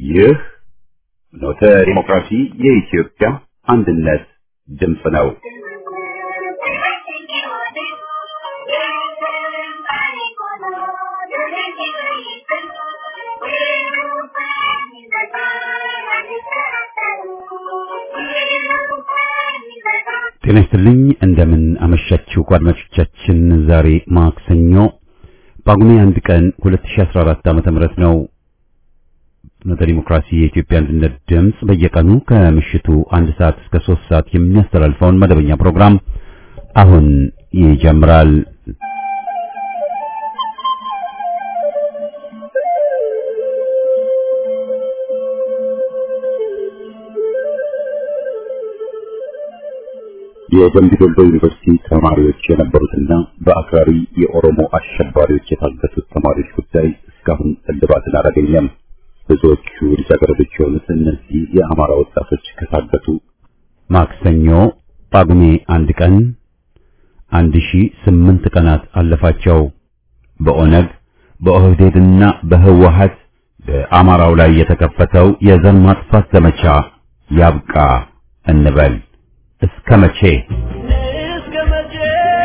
ይህ ኖተ ዲሞክራሲ የኢትዮጵያ አንድነት ድምፅ ነው። ጤና ይስጥልኝ እንደምን አመሻችሁ አድማጮቻችን። ዛሬ ማክሰኞ ጳጉሜ አንድ ቀን 2014 ዓመተ ምህረት ነው። ፍኖተ ዲሞክራሲ የኢትዮጵያ አንድነት ድምፅ በየቀኑ ከምሽቱ አንድ ሰዓት እስከ ሶስት ሰዓት የሚያስተላልፈውን መደበኛ ፕሮግራም አሁን ይጀምራል። የደምቢ ዶሎ ዩኒቨርሲቲ ተማሪዎች የነበሩትና በአክራሪ የኦሮሞ አሸባሪዎች የታገቱት ተማሪዎች ጉዳይ እስካሁን እልባትን አላገኘም። ብዙዎቹ ልጃገረዶች የሆኑት እነዚህ የአማራ ወጣቶች ከታገቱ ማክሰኞ ጳጉሜ አንድ ቀን አንድ ሺ ስምንት ቀናት አለፋቸው። በኦነግ በኦህዴድና በህወሀት በአማራው ላይ የተከፈተው የዘር ማጥፋት ዘመቻ ያብቃ እንበል። እስከ መቼ እስከ መቼ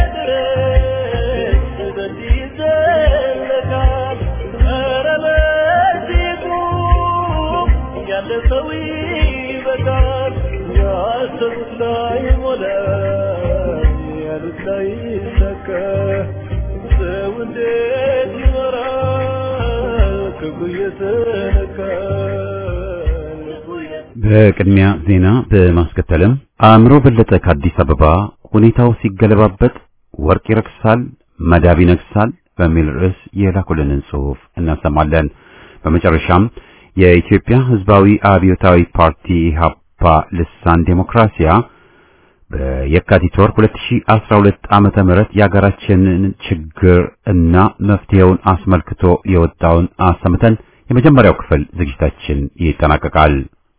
ድረስ በዚህ ይዘለቃል? ኧረ በዚህ ቁም፣ ያለ ሰው ይበቃል። ያሰቡት ላይ ሞላ፣ ያሉት ላይ ይሳካ። ሰው እንዴት ይኖራል? ክብሩ እየተነካ ልቡ በቅድሚያ ዜና በማስከተልም አእምሮ በለጠ ከአዲስ አበባ ሁኔታው ሲገለባበጥ ወርቅ ይረክሳል፣ መዳብ ይነግሳል በሚል ርዕስ የላኩልንን ጽሑፍ እናሰማለን። በመጨረሻም የኢትዮጵያ ሕዝባዊ አብዮታዊ ፓርቲ ኢህአፓ ልሳን ዴሞክራሲያ በየካቲት ወር 2012 ዓመተ ምህረት የሀገራችንን ችግር እና መፍትሄውን አስመልክቶ የወጣውን አሰምተን የመጀመሪያው ክፍል ዝግጅታችን ይጠናቀቃል።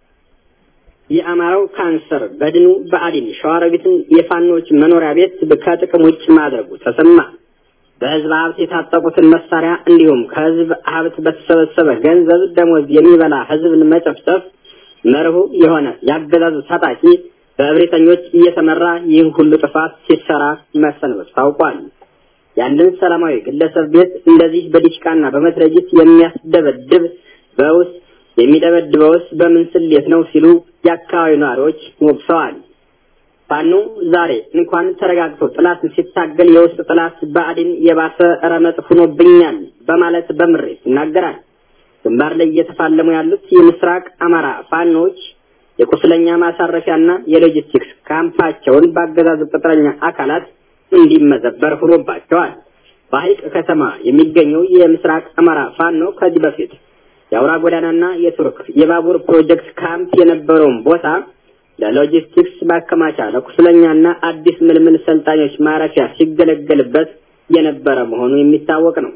የአማራው ካንሰር በድኑ በአዲን ሸዋሮቢትን የፋኖች መኖሪያ ቤት ከጥቅም ውጭ ማድረጉ ተሰማ። በህዝብ ሀብት የታጠቁትን መሳሪያ እንዲሁም ከህዝብ ሀብት በተሰበሰበ ገንዘብ ደሞዝ የሚበላ ህዝብን መጨፍጨፍ መርሁ የሆነ ያገዛዙ ታጣቂ በእብሪተኞች እየተመራ ይህን ሁሉ ጥፋት ሲሰራ መሰንበቱ ታውቋል። ያንን ሰላማዊ ግለሰብ ቤት እንደዚህ በዲሽቃና በመትረጊስ የሚያስደበድብ በውስጥ የሚደበድበውስ በምን ስሌት ነው ሲሉ የአካባቢው ነዋሪዎች ወቅሰዋል። ፋኖ ዛሬ እንኳን ተረጋግቶ ጥላትን ሲታገል የውስጥ ጥላት ብአዴን የባሰ ረመጥ ሆኖብኛል በማለት በምሬት ይናገራል። ግንባር ላይ እየተፋለሙ ያሉት የምስራቅ አማራ ፋኖች የቁስለኛ ማሳረፊያና የሎጂስቲክስ ካምፓቸውን በአገዛዙ ቅጥረኛ አካላት እንዲመዘበር ሆኖባቸዋል። በሐይቅ ከተማ የሚገኘው የምስራቅ አማራ ፋኖ ከዚህ በፊት የአውራ ጎዳናና የቱርክ የባቡር ፕሮጀክት ካምፕ የነበረውን ቦታ ለሎጂስቲክስ ማከማቻ ለቁስለኛና አዲስ ምልምል ሰልጣኞች ማረፊያ ሲገለገልበት የነበረ መሆኑ የሚታወቅ ነው።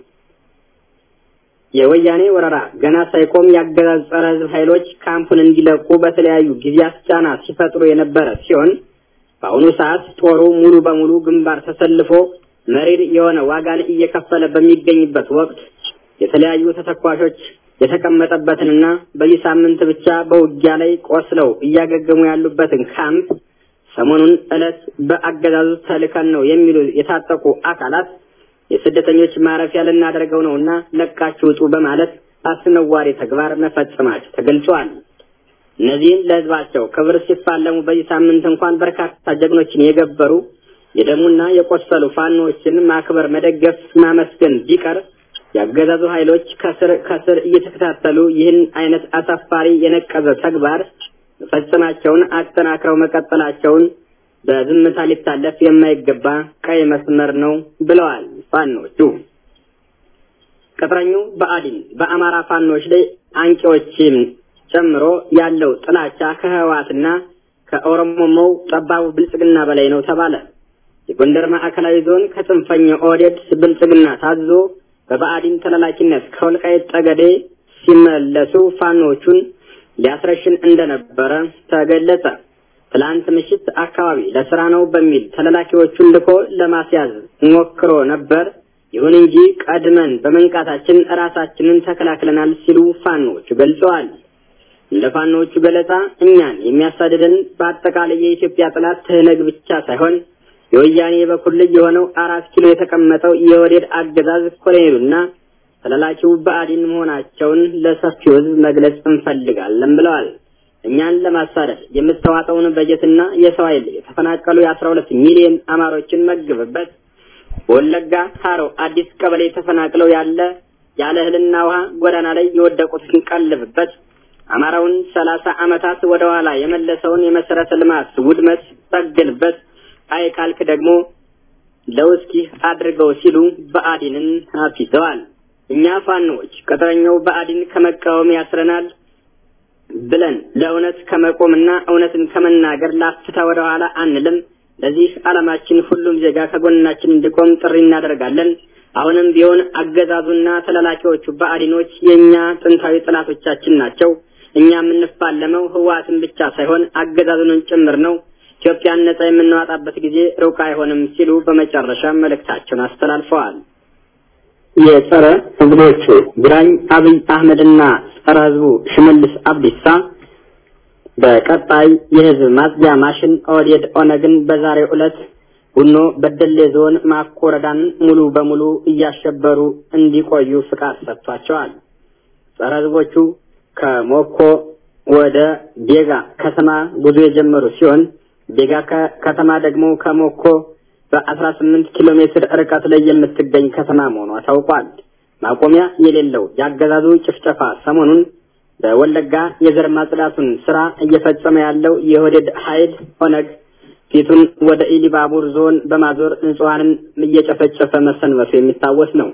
የወያኔ ወረራ ገና ሳይቆም የአገዛዝ ጸረ ሕዝብ ኃይሎች ካምፑን እንዲለቁ በተለያዩ ጊዜያት ጫና ሲፈጥሩ የነበረ ሲሆን በአሁኑ ሰዓት ጦሩ ሙሉ በሙሉ ግንባር ተሰልፎ መሪር የሆነ ዋጋን እየከፈለ በሚገኝበት ወቅት የተለያዩ ተተኳሾች የተቀመጠበትንና በዚህ ሳምንት ብቻ በውጊያ ላይ ቆስለው እያገገሙ ያሉበትን ካምፕ ሰሞኑን ዕለት በአገዛዙ ተልከን ነው የሚሉ የታጠቁ አካላት የስደተኞች ማረፊያ ልናደርገው ነውና ለቃችሁ ውጡ በማለት አስነዋሪ ተግባር መፈጸማቸው ተገልጿል። እነዚህን ለህዝባቸው ክብር ሲፋለሙ በዚህ ሳምንት እንኳን በርካታ ጀግኖችን የገበሩ የደሙና የቆሰሉ ፋኖዎችን ማክበር፣ መደገፍ፣ ማመስገን ቢቀር የአገዛዙ ኃይሎች ከስር ከስር እየተከታተሉ ይህን አይነት አሳፋሪ የነቀዘ ተግባር መፈጸማቸውን አጠናክረው መቀጠላቸውን በዝምታ ሊታለፍ የማይገባ ቀይ መስመር ነው ብለዋል ፋኖቹ። ቅጥረኙ ብአዴን በአማራ ፋኖች ላይ አንቂዎችን ጨምሮ ያለው ጥላቻ ከህወሓትና ከኦሮሞማው ጠባቡ ብልጽግና በላይ ነው ተባለ። የጎንደር ማዕከላዊ ዞን ከጽንፈኛ ኦህዴድ ብልጽግና ታዞ በብአዴን ተላላኪነት ከወልቃይት ጠገዴ ሲመለሱ ፋኖቹን ሊያስረሽን እንደነበረ ተገለጸ። ትላንት ምሽት አካባቢ ለስራ ነው በሚል ተላላኪዎቹን ልኮ ለማስያዝ ሞክሮ ነበር። ይሁን እንጂ ቀድመን በመንቃታችን ራሳችንን ተከላክለናል ሲሉ ፋኖቹ ገልጸዋል። እንደ ፋኖቹ ገለጻ እኛን የሚያሳድደን በአጠቃላይ የኢትዮጵያ ጠላት ትህነግ ብቻ ሳይሆን የወያኔ የበኩር ልጅ የሆነው አራት ኪሎ የተቀመጠው የወዴድ አገዛዝ ኮሎኔሉና ተላላኪው ብአዴን መሆናቸውን ለሰፊው ሕዝብ መግለጽ እንፈልጋለን ብለዋል። እኛን ለማሳደድ የምታዋጣውን በጀትና የሰው ኃይል የተፈናቀሉ የአስራ ሁለት ሚሊዮን አማሮችን መግብበት በወለጋ ሀሮ አዲስ ቀበሌ ተፈናቅለው ያለ ያለ እህልና ውሃ ጎዳና ላይ የወደቁትን ቀልብበት አማራውን ሰላሳ ዓመታት ወደ ኋላ የመለሰውን የመሰረተ ልማት ውድመት ጠግንበት አይ ካልክ ደግሞ ለውስኪ አድርገው ሲሉ ብአዴንን አፊዘዋል። እኛ ፋኖዎች ቅጥረኛው ብአዴን ከመቃወም ያስረናል ብለን ለእውነት ከመቆምና እውነትን ከመናገር ላፍታ ወደ ኋላ አንልም። ለዚህ ዓላማችን ሁሉም ዜጋ ከጎናችን እንዲቆም ጥሪ እናደርጋለን። አሁንም ቢሆን አገዛዙና ተላላኪዎቹ ብአዴኖች የእኛ ጥንታዊ ጠላቶቻችን ናቸው። እኛ የምንፋለመው ህወሓትን ብቻ ሳይሆን አገዛዙንን ጭምር ነው። ኢትዮጵያን ነጻ የምናወጣበት ጊዜ ሩቅ አይሆንም ሲሉ በመጨረሻ መልእክታቸውን አስተላልፈዋል። የጸረ ህዝቦቹ ግራኝ አብይ አህመድና ጸረ ህዝቡ ሽመልስ አብዲሳ በቀጣይ የህዝብ ማጽጃ ማሽን ኦህዴድ ኦነግን በዛሬው ዕለት ቡኖ በደሌ ዞን ማኮ ወረዳን ሙሉ በሙሉ እያሸበሩ እንዲቆዩ ፍቃድ ሰጥቷቸዋል። ጸረ ህዝቦቹ ከሞኮ ወደ ቤጋ ከተማ ጉዞ የጀመሩ ሲሆን ቤጋ ከተማ ደግሞ ከሞኮ በአስራ ስምንት ኪሎ ሜትር ርቀት ላይ የምትገኝ ከተማ መሆኗ ታውቋል። ማቆሚያ የሌለው የአገዛዙ ጭፍጨፋ ሰሞኑን በወለጋ የዘር ማጽዳቱን ስራ እየፈጸመ ያለው የኦህዴድ ኃይል ኦነግ ፊቱን ወደ ኢሊባቡር ዞን በማዞር ንጹሐንን እየጨፈጨፈ መሰንበቱ የሚታወስ ነው።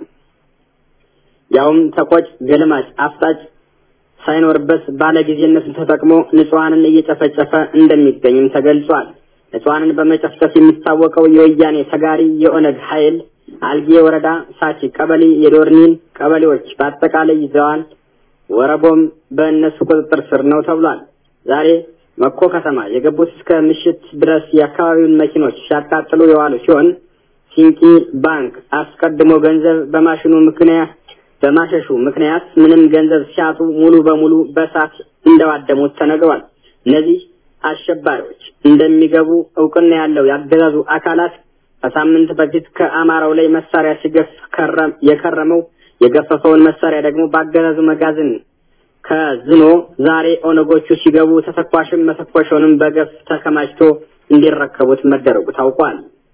ያውም ተቆጭ፣ ገልማጭ፣ አፍጣጭ ሳይኖርበት ባለጊዜነቱን ተጠቅሞ ንጹሐንን እየጨፈጨፈ እንደሚገኝም ተገልጿል። ንጹሐንን በመጨፍጨፍ የሚታወቀው የወያኔ ተጋሪ የኦነግ ኃይል አልጌ ወረዳ ሳቺ ቀበሌ የዶርኒን ቀበሌዎች በአጠቃላይ ይዘዋል። ወረቦም በእነሱ ቁጥጥር ስር ነው ተብሏል። ዛሬ መኮ ከተማ የገቡት እስከ ምሽት ድረስ የአካባቢውን መኪኖች ሲያቃጥሉ የዋሉ ሲሆን ሲንቂ ባንክ አስቀድሞ ገንዘብ በማሽኑ ምክንያት በማሸሹ ምክንያት ምንም ገንዘብ ሲያጡ ሙሉ በሙሉ በእሳት እንደዋደሙት ተነግሯል። እነዚህ አሸባሪዎች እንደሚገቡ እውቅና ያለው ያገዛዙ አካላት ከሳምንት በፊት ከአማራው ላይ መሳሪያ ሲገፍ የከረመው የገፈፈውን መሳሪያ ደግሞ በአገዛዙ መጋዘን ከዝኖ ዛሬ ኦነጎቹ ሲገቡ ተተኳሽም መተኮሻውንም በገፍ ተከማችቶ እንዲረከቡት መደረጉ ታውቋል።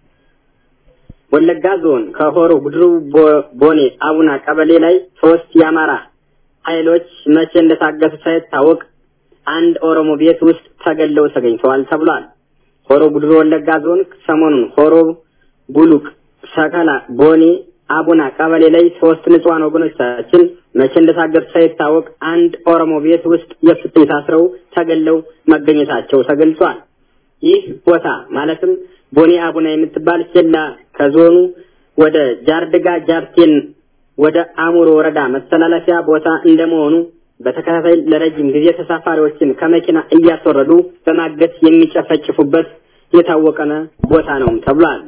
ወለጋ ዞን ከሆሮ ጉድሩ ቦኔ አቡና ቀበሌ ላይ ሶስት የአማራ ኃይሎች መቼ እንደታገቱ ሳይታወቅ አንድ ኦሮሞ ቤት ውስጥ ተገለው ተገኝተዋል ተብሏል። ሆሮ ጉድሩ ወለጋ ዞን ሰሞኑን ሆሮ ቡሉቅ፣ ሰከላ፣ ቦኔ አቡና ቀበሌ ላይ ሶስት ንጹሃን ወገኖቻችን መቼ እንደታገቱ ሳይታወቅ አንድ ኦሮሞ ቤት ውስጥ የፍትህ ታስረው ተገለው መገኘታቸው ተገልጿል። ይህ ቦታ ማለትም ቦኔ አቡና የምትባል ኬላ ከዞኑ ወደ ጃርድጋ ጃርቴን ወደ አሙሮ ወረዳ መተላለፊያ ቦታ እንደመሆኑ በተከታታይ ለረጅም ጊዜ ተሳፋሪዎችን ከመኪና እያስወረዱ በማገት የሚጨፈጭፉበት የታወቀ ቦታ ነው ተብሏል።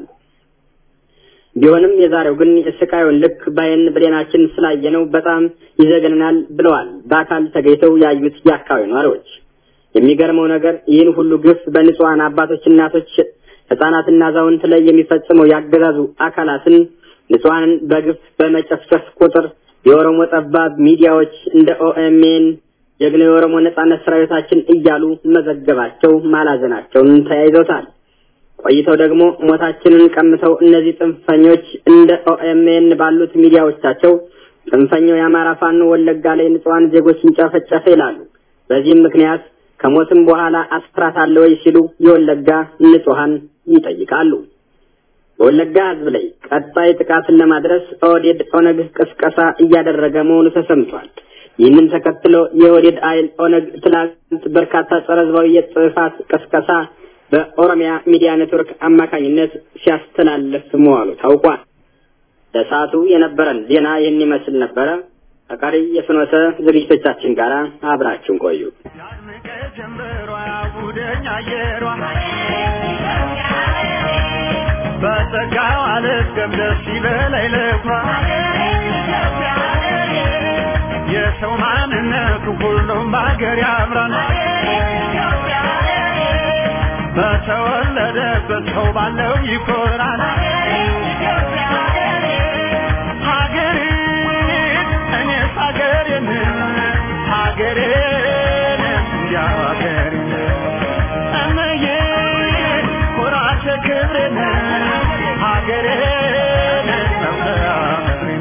ቢሆንም የዛሬው ግን የስቃዩን ልክ ባይን ብሌናችን ስላየነው በጣም ይዘገንናል ብለዋል በአካል ተገኝተው ያዩት የአካባቢ ነዋሪዎች። የሚገርመው ነገር ይህን ሁሉ ግፍ በንጹሐን አባቶች፣ እናቶች፣ ህጻናትና አዛውንት ላይ የሚፈጽመው ያገዛዙ አካላትን ንጹሐንን በግፍ በመጨፍጨፍ ቁጥር የኦሮሞ ጠባብ ሚዲያዎች እንደ ኦኤምኤን ጀግና የኦሮሞ ነጻነት ሰራዊታችን እያሉ መዘገባቸው ማላዘናቸውን ተያይዘውታል። ቆይተው ደግሞ ሞታችንን ቀምተው እነዚህ ጽንፈኞች እንደ ኦኤምኤን ባሉት ሚዲያዎቻቸው ጽንፈኛው የአማራ ፋኖ ወለጋ ላይ ንጹሐን ዜጎችን ጨፈጨፈ ይላሉ። በዚህም ምክንያት ከሞትም በኋላ አስራት አለ ወይ ሲሉ የወለጋ ንጹሐን ይጠይቃሉ። በወለጋ ህዝብ ላይ ቀጣይ ጥቃትን ለማድረስ ኦህዴድ ኦነግ ቅስቀሳ እያደረገ መሆኑ ተሰምቷል። ይህንን ተከትሎ የኦህዴድ ኃይል ኦነግ ትላንት በርካታ ጸረ ህዝባዊ የጥፋት ቅስቀሳ በኦሮሚያ ሚዲያ ኔትወርክ አማካኝነት ሲያስተላልፍ መዋሉ ታውቋል። ለሰዓቱ የነበረን ዜና ይህን ይመስል ነበረ። ከቀሪ የፍኖተ ዝግጅቶቻችን ጋር አብራችሁን ቆዩ። በጸጋው አልስገም ደስ ይበለኝ ልኩራ የሰው ማንነቱ ሁሉም ሁሉም ሀገር ያምራል በተወለደበት ሰው ባለው ይኮራል ሀገሬን እኔስ ሀገሬን ሀገሬን እንዲያው ሀገሬን እመዬ ኩራቴ ክብሬን ሀገሬን መኩሪያ ምድሬን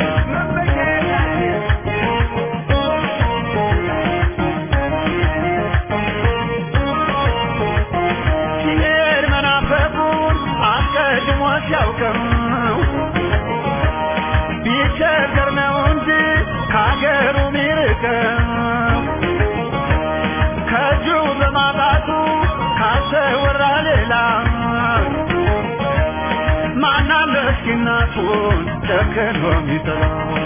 ሲሄድ መናፈቁን አስቀድሞ ሲያውቅም ቢቸገር ነው እንጂ ከሀገሩ ሚርቅም ከእጁ በማጣቱ ካሰወራ ሌላ ማናለ እስኪ እናቱን ጨክኖ ሚጥላ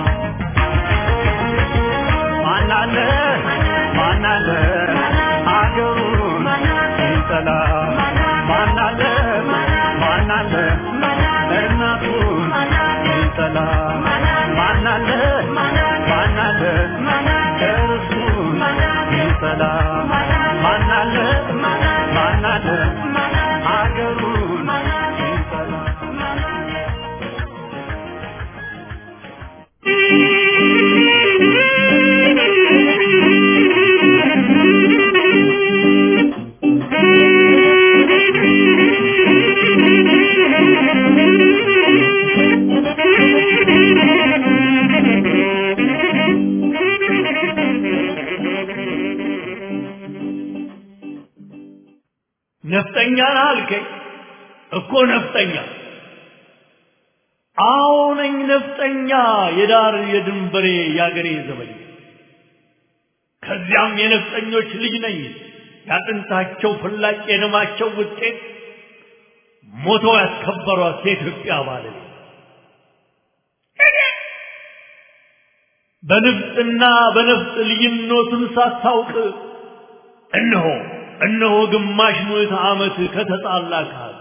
ማናለ ማናለ አገሩን ይጠላ ማናለ ማናለ እናቱን ይጠላ ማናለ ማናለ እርሱን ይጠላ ማናለ ማናለ አገሩን ይጠላ ነፍጠኛ ነህ አልከኝ እኮ ነፍጠኛ አዎ ነኝ ነፍጠኛ የዳር የድንበሬ የአገሬ ዘበኛ ከዚያም የነፍጠኞች ልጅ ነኝ ያጥንታቸው ፍላጭ የደማቸው ውጤት ሞተው ያስከበሯት የኢትዮጵያ ባለቤት በንፍጥና በነፍጥ ልዩነቱን ሳታውቅ እነሆ እነሆ ግማሽ ምዕተ ዓመት ከተጣላ ከሀቅ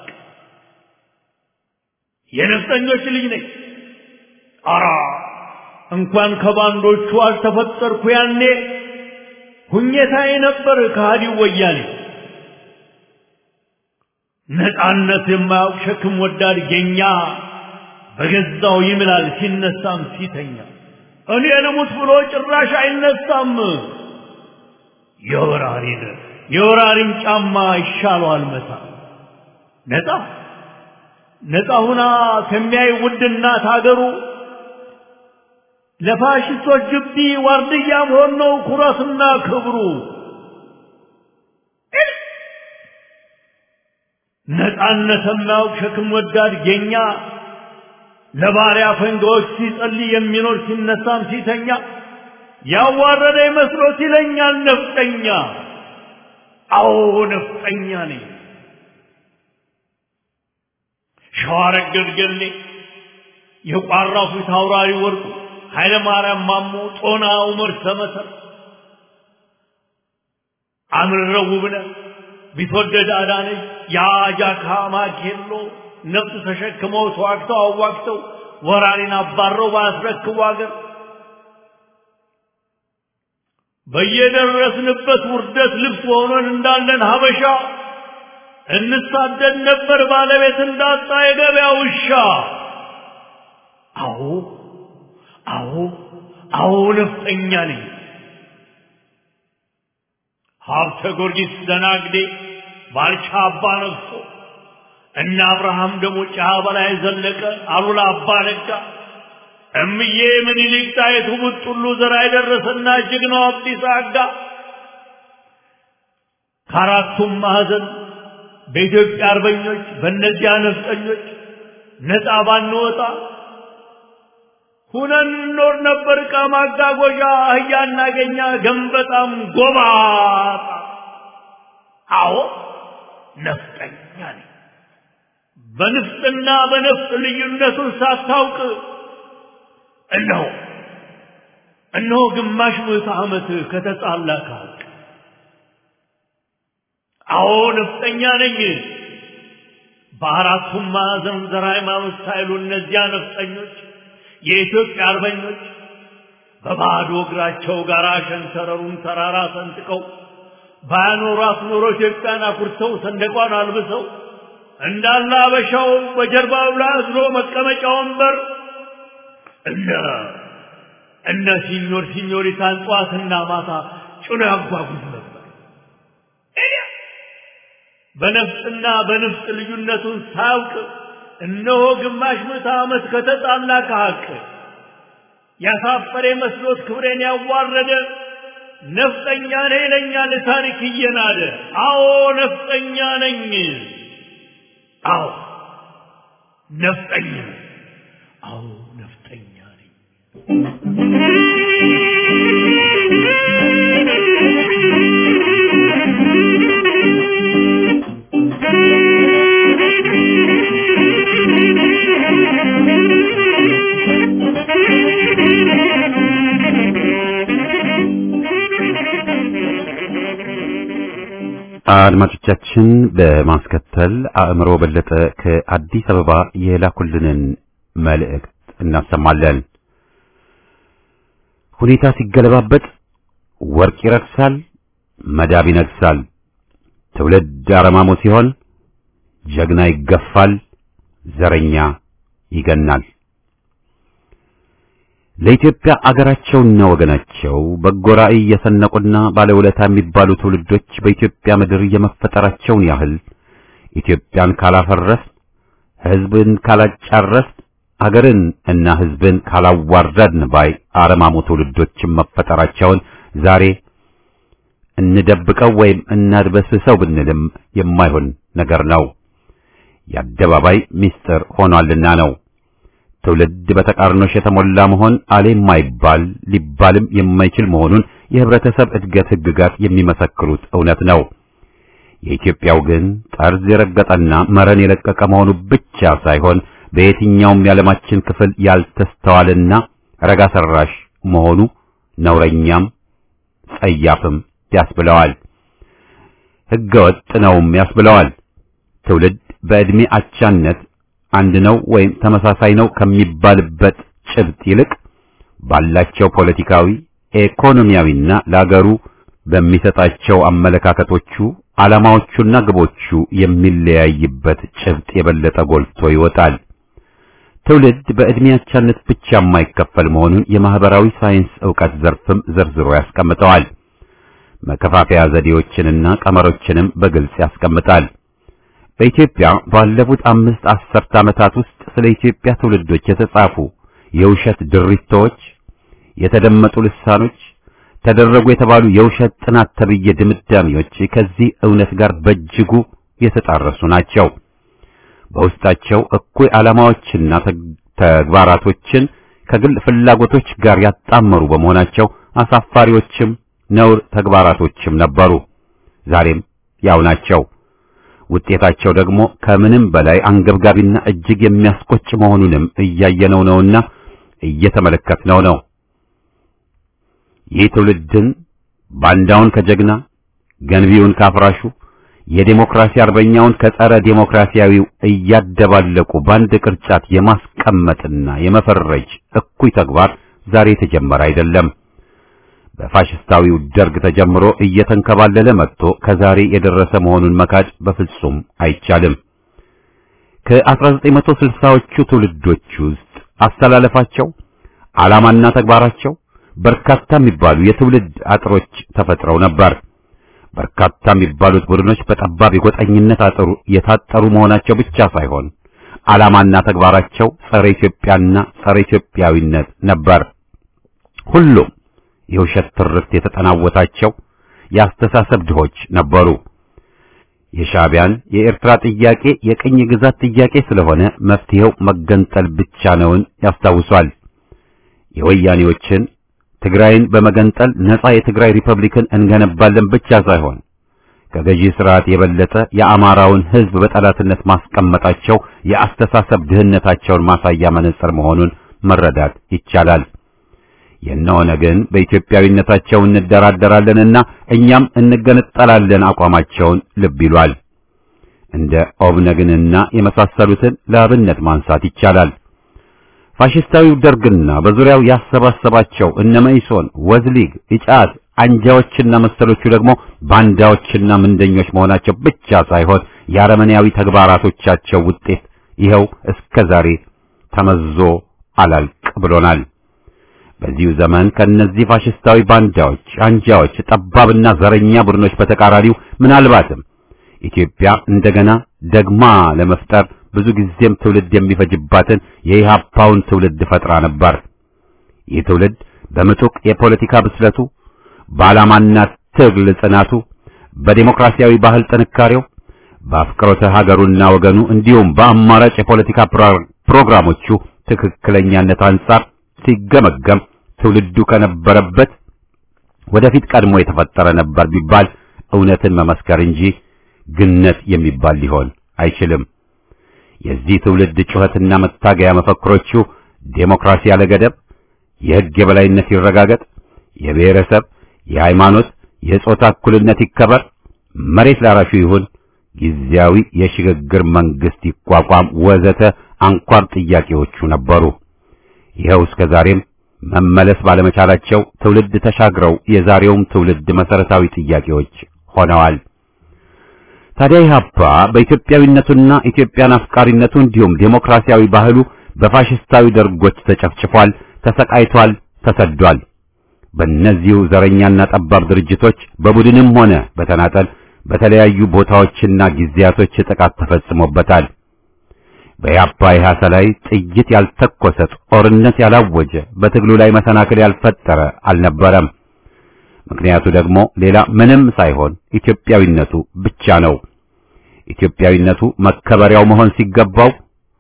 የነፍጠኞች ልጅ ነኝ። አራ እንኳን ከባንዶቹ አልተፈጠርኩ ያኔ ሁኘታዬ ነበር ከሃዲው ወያኔ። ነፃነት የማያውቅ ሸክም ወዳድ ጌኛ በገዛው ይምላል ሲነሳም ሲተኛ እኔ ልሙት ብሎ ጭራሽ አይነሳም። የወራሪን የወራሪን ጫማ ይሻለዋል መታ ነፃ ነፃ ሁና ከሚያይ ውድ እናት ሀገሩ ለፋሽስቶች ግቢ ዋርድያ መሆን ነው ኩራትና ክብሩ። ነፃነት የማያውቅ ሸክም ወዳድ ጌኛ ለባሪያ ፈንጋዎች ሲጸልይ የሚኖር ሲነሳም ሲተኛ ያዋረደ መስሎት ይለኛል ነፍጠኛ። አዎ ነፍጠኛ ነኝ። ሸዋረገድ ገሌ የቋራው ፊት አውራሪ ወርቁ ኃይለ ማርያም ማሞ ጦና ዑመር ሰመሰር አምርረው ውብነህ ቢትወደድ አዳነች የአጃካ ማኬሎ ነፍጥ ተሸክመው ተዋግተው አዋግተው ወራሪን አባረው ባስረክቡ አገር በየደረስንበት ውርደት ልብስ ሆኖን እንዳለን ሀበሻ እንሳደድ ነበር ባለቤት እንዳጣ የገበያ ውሻ። አዎ አዎ አዎ ነፍጠኛ ነኝ። ሀብተ ጊዮርጊስ ደናግዴ ባልቻ አባ ነግሶ እነ አብርሃም ደግሞ ጫ በላይ ዘለቀ አሉላ አባ ነጋ እምዬ ምኒልክ ጣይቱ ቡጥሉ ዘራ የደረሰና ጀግናው አብዲሳ አጋ ከአራቱም ማዕዘን በኢትዮጵያ አርበኞች በእነዚያ ነፍጠኞች ነፃ ባንወጣ ሁነን እንኖር ነበር። ዕቃ ማጓጓዣ አህያ እናገኛ ገንበጣም ጎባጣ። አዎ ነፍጠኛ ነኝ። በንፍጥና በነፍጥ ልዩነቱን ሳታውቅ እነሆ እነሆ ግማሽ ምዕተ ዓመት ከተጣላ ከሀቅ አዎ ነፍጠኛ ነኝ። በአራቱም ማዕዘን ዘር ሃይማኖት ሳይሉ እነዚያ ነፍጠኞች የኢትዮጵያ አርበኞች በባዶ እግራቸው ጋራ ሸንተረሩን ተራራ ሰንጥቀው ባያኖሯት ኖሮ ኢትዮጵያን አኩርተው ሰንደቋን አልብሰው እንዳለ አበሻው በጀርባው ላይ አዝሎ መቀመጫ ወንበር እነ እነ ሲኞር ሲኞሪታን ጠዋትና ማታ ጭኖ ያጓጉዝ ነበር። በነፍጥና በንፍጥ ልዩነቱን ሳያውቅ እነሆ ግማሽ ምዕተ ዓመት ከተጣላ ከሐቅ ያሳፈረ መስሎት ክብሬን ያዋረደ ነፍጠኛ ነኝ ይለኛል ታሪክ እየናደ። አዎ ነፍጠኛ ነኝ። አዎ ነፍጠኛ ነኝ። አዎ ነፍጠኛ ነኝ። አድማጮቻችን በማስከተል አእምሮ በለጠ ከአዲስ አበባ የላኩልንን መልእክት እናሰማለን። ሁኔታ ሲገለባበጥ ወርቅ ይረክሳል፣ መዳብ ይነግሳል። ትውልድ አረማሞ ሲሆን ጀግና ይገፋል፣ ዘረኛ ይገናል። ለኢትዮጵያ አገራቸውና ወገናቸው በጎ ራዕይ የሰነቁና ባለውለታ የሚባሉ ትውልዶች በኢትዮጵያ ምድር የመፈጠራቸውን ያህል ኢትዮጵያን ካላፈረስ፣ ሕዝብን ካላጫረስ፣ አገርን እና ሕዝብን ካላዋረድን ባይ አረማሙ ትውልዶችን መፈጠራቸውን ዛሬ እንደብቀው ወይም እናድበስሰው ብንልም የማይሆን ነገር ነው። የአደባባይ ምስጢር ሆኗልና ነው። ትውልድ በተቃርኖሽ የተሞላ መሆን አሌ የማይባል ሊባልም የማይችል መሆኑን የህብረተሰብ እድገት ህግጋት የሚመሰክሩት እውነት ነው። የኢትዮጵያው ግን ጠርዝ የረገጠና መረን የለቀቀ መሆኑ ብቻ ሳይሆን በየትኛውም የዓለማችን ክፍል ያልተስተዋልና ረጋ ሰራሽ መሆኑ ነውረኛም ጸያፍም ያስብለዋል። ህገወጥ ነውም ያስብለዋል። ትውልድ በዕድሜ አቻነት አንድ ነው ወይም ተመሳሳይ ነው ከሚባልበት ጭብጥ ይልቅ ባላቸው ፖለቲካዊ፣ ኢኮኖሚያዊና ለአገሩ በሚሰጣቸው አመለካከቶቹ ዓላማዎቹና ግቦቹ የሚለያይበት ጭብጥ የበለጠ ጎልቶ ይወጣል። ትውልድ በዕድሜ አቻነት ብቻ የማይከፈል መሆኑን የማህበራዊ ሳይንስ ዕውቀት ዘርፍም ዘርዝሮ ያስቀምጠዋል። መከፋፈያ ዘዴዎችንና ቀመሮችንም በግልጽ ያስቀምጣል። በኢትዮጵያ ባለፉት አምስት አስርት ዓመታት ውስጥ ስለ ኢትዮጵያ ትውልዶች የተጻፉ የውሸት ድሪቶች፣ የተደመጡ ልሳኖች፣ ተደረጉ የተባሉ የውሸት ጥናት ተብዬ ድምዳሜዎች ከዚህ እውነት ጋር በእጅጉ የተጣረሱ ናቸው። በውስጣቸው እኩይ ዓላማዎችና ተግባራቶችን ከግል ፍላጎቶች ጋር ያጣመሩ በመሆናቸው አሳፋሪዎችም ነውር ተግባራቶችም ነበሩ። ዛሬም ያው ናቸው። ውጤታቸው ደግሞ ከምንም በላይ አንገብጋቢና እጅግ የሚያስቆጭ መሆኑንም እያየነው ነውና እየተመለከትነው ነው። ይህ ትውልድን ባንዳውን ከጀግና ገንቢውን ካፍራሹ የዴሞክራሲ አርበኛውን ከጸረ ዴሞክራሲያዊው እያደባለቁ በአንድ ቅርጫት የማስቀመጥና የመፈረጅ እኩይ ተግባር ዛሬ የተጀመረ አይደለም። በፋሽስታዊው ደርግ ተጀምሮ እየተንከባለለ መጥቶ ከዛሬ የደረሰ መሆኑን መካድ በፍጹም አይቻልም። ከ1960ዎቹ ትውልዶች ውስጥ አስተላለፋቸው፣ ዓላማና ተግባራቸው በርካታ የሚባሉ የትውልድ አጥሮች ተፈጥረው ነበር። በርካታ የሚባሉት ቡድኖች በጠባብ የጎጠኝነት አጥሩ የታጠሩ መሆናቸው ብቻ ሳይሆን ዓላማና ተግባራቸው ጸረ ኢትዮጵያና ጸረ ኢትዮጵያዊነት ነበር። ሁሉም የውሸት ትርክት የተጠናወታቸው የአስተሳሰብ ድሆች ነበሩ። የሻዕቢያን የኤርትራ ጥያቄ የቅኝ ግዛት ጥያቄ ስለሆነ መፍትሄው መገንጠል ብቻ ነውን ያስታውሷል። የወያኔዎችን ትግራይን በመገንጠል ነጻ የትግራይ ሪፐብሊክን እንገነባለን ብቻ ሳይሆን ከገዢ ስርዓት የበለጠ የአማራውን ሕዝብ በጠላትነት ማስቀመጣቸው የአስተሳሰብ ድህነታቸውን ማሳያ መነጽር መሆኑን መረዳት ይቻላል። የነሆነ ግን በኢትዮጵያዊነታቸው እንደራደራለንና እኛም እንገነጠላለን አቋማቸውን ልብ ይሏል። እንደ ኦብነግንና የመሳሰሉትን ለአብነት ማንሳት ይቻላል። ፋሽስታዊው ደርግና በዙሪያው ያሰባሰባቸው እነ መኢሶን፣ ወዝሊግ፣ ኢጫት አንጃዎችና መሰሎቹ ደግሞ ባንዳዎችና ምንደኞች መሆናቸው ብቻ ሳይሆን የአረመኔያዊ ተግባራቶቻቸው ውጤት ይኸው እስከ ዛሬ ተመዞ አላልቅ ብሎናል። በዚሁ ዘመን ከእነዚህ ፋሽስታዊ ባንዳዎች፣ አንጃዎች፣ ጠባብና ዘረኛ ቡድኖች በተቃራኒው ምናልባትም ኢትዮጵያ እንደገና ደግማ ለመፍጠር ብዙ ጊዜም ትውልድ የሚፈጅባትን የኢህአፓውን ትውልድ ፈጥራ ነበር። ይህ ትውልድ በምጡቅ የፖለቲካ ብስለቱ፣ በዓላማና ትግል ጽናቱ፣ በዴሞክራሲያዊ ባህል ጥንካሬው፣ በአፍቅሮተ ሀገሩና ወገኑ እንዲሁም በአማራጭ የፖለቲካ ፕሮግራሞቹ ትክክለኛነት አንጻር ሲገመገም ትውልዱ ከነበረበት ወደፊት ቀድሞ የተፈጠረ ነበር ቢባል እውነትን መመስከር እንጂ ግነት የሚባል ሊሆን አይችልም። የዚህ ትውልድ ጩኸትና መታገያ መፈክሮቹ ዴሞክራሲ ያለ ገደብ፣ የሕግ የበላይነት ይረጋገጥ፣ የብሔረሰብ፣ የሃይማኖት፣ የጾታ እኩልነት ይከበር፣ መሬት ላራሹ ይሁን፣ ጊዜያዊ የሽግግር መንግስት ይቋቋም ወዘተ አንኳር ጥያቄዎቹ ነበሩ። ይኸው እስከ ዛሬም መመለስ ባለመቻላቸው ትውልድ ተሻግረው የዛሬውም ትውልድ መሰረታዊ ጥያቄዎች ሆነዋል። ታዲያ ኢህአፓ በኢትዮጵያዊነቱና ኢትዮጵያን አፍቃሪነቱ እንዲሁም ዴሞክራሲያዊ ባህሉ በፋሽስታዊ ደርጎች ተጨፍጭፏል፣ ተሰቃይቷል፣ ተሰዷል። በእነዚሁ ዘረኛና ጠባብ ድርጅቶች በቡድንም ሆነ በተናጠል በተለያዩ ቦታዎችና ጊዜያቶች ጥቃት ተፈጽሞበታል። በኢህአፓ ኢህአሳ ላይ ጥይት ያልተኮሰ ጦርነት ያላወጀ በትግሉ ላይ መሰናክል ያልፈጠረ አልነበረም። ምክንያቱ ደግሞ ሌላ ምንም ሳይሆን ኢትዮጵያዊነቱ ብቻ ነው። ኢትዮጵያዊነቱ መከበሪያው መሆን ሲገባው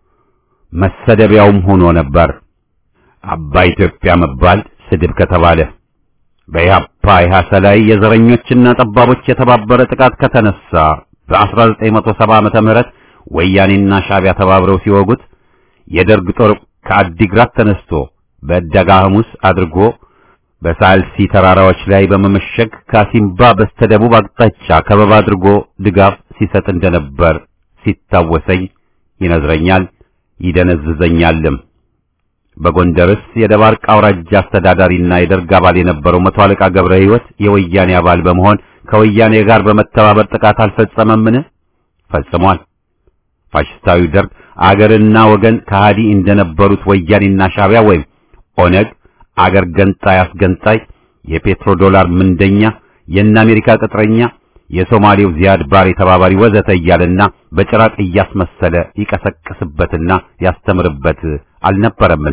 መሰደቢያውም ሆኖ ነበር። አባ ኢትዮጵያ መባል ስድብ ከተባለ በኢህአፓ ኢህአሳ ላይ የዘረኞችና ጠባቦች የተባበረ ጥቃት ከተነሳ በ1970 ዓመተ ምህረት ወያኔና ሻዕቢያ ተባብረው ሲወጉት የደርግ ጦር ከአዲግራት ተነስቶ በዕዳጋ ሐሙስ አድርጎ በሳልሲ ተራራዎች ላይ በመመሸግ ካሲምባ በስተደቡብ አቅጣጫ ከበባ አድርጎ ድጋፍ ሲሰጥ እንደነበር ሲታወሰኝ ይነዝረኛል፣ ይደነዝዘኛልም። በጎንደርስ የደባርቅ አውራጃ አስተዳዳሪና የደርግ አባል የነበረው መቶ አለቃ ገብረ ሕይወት የወያኔ አባል በመሆን ከወያኔ ጋር በመተባበር ጥቃት አልፈጸመምን? ፈጽሟል። ፋሽስታዊ ደርግ አገርና ወገን ከሃዲ እንደነበሩት ወያኔና ሻዕቢያ ወይም ኦነግ አገር ገንጣይ አስገንጣይ፣ የፔትሮ ዶላር ምንደኛ፣ የእነ አሜሪካ ቅጥረኛ፣ የሶማሌው ዚያድ ባሬ ተባባሪ ወዘተ እያለና በጭራቅ እያስመሰለ ይቀሰቅስበትና ያስተምርበት አልነበረምን?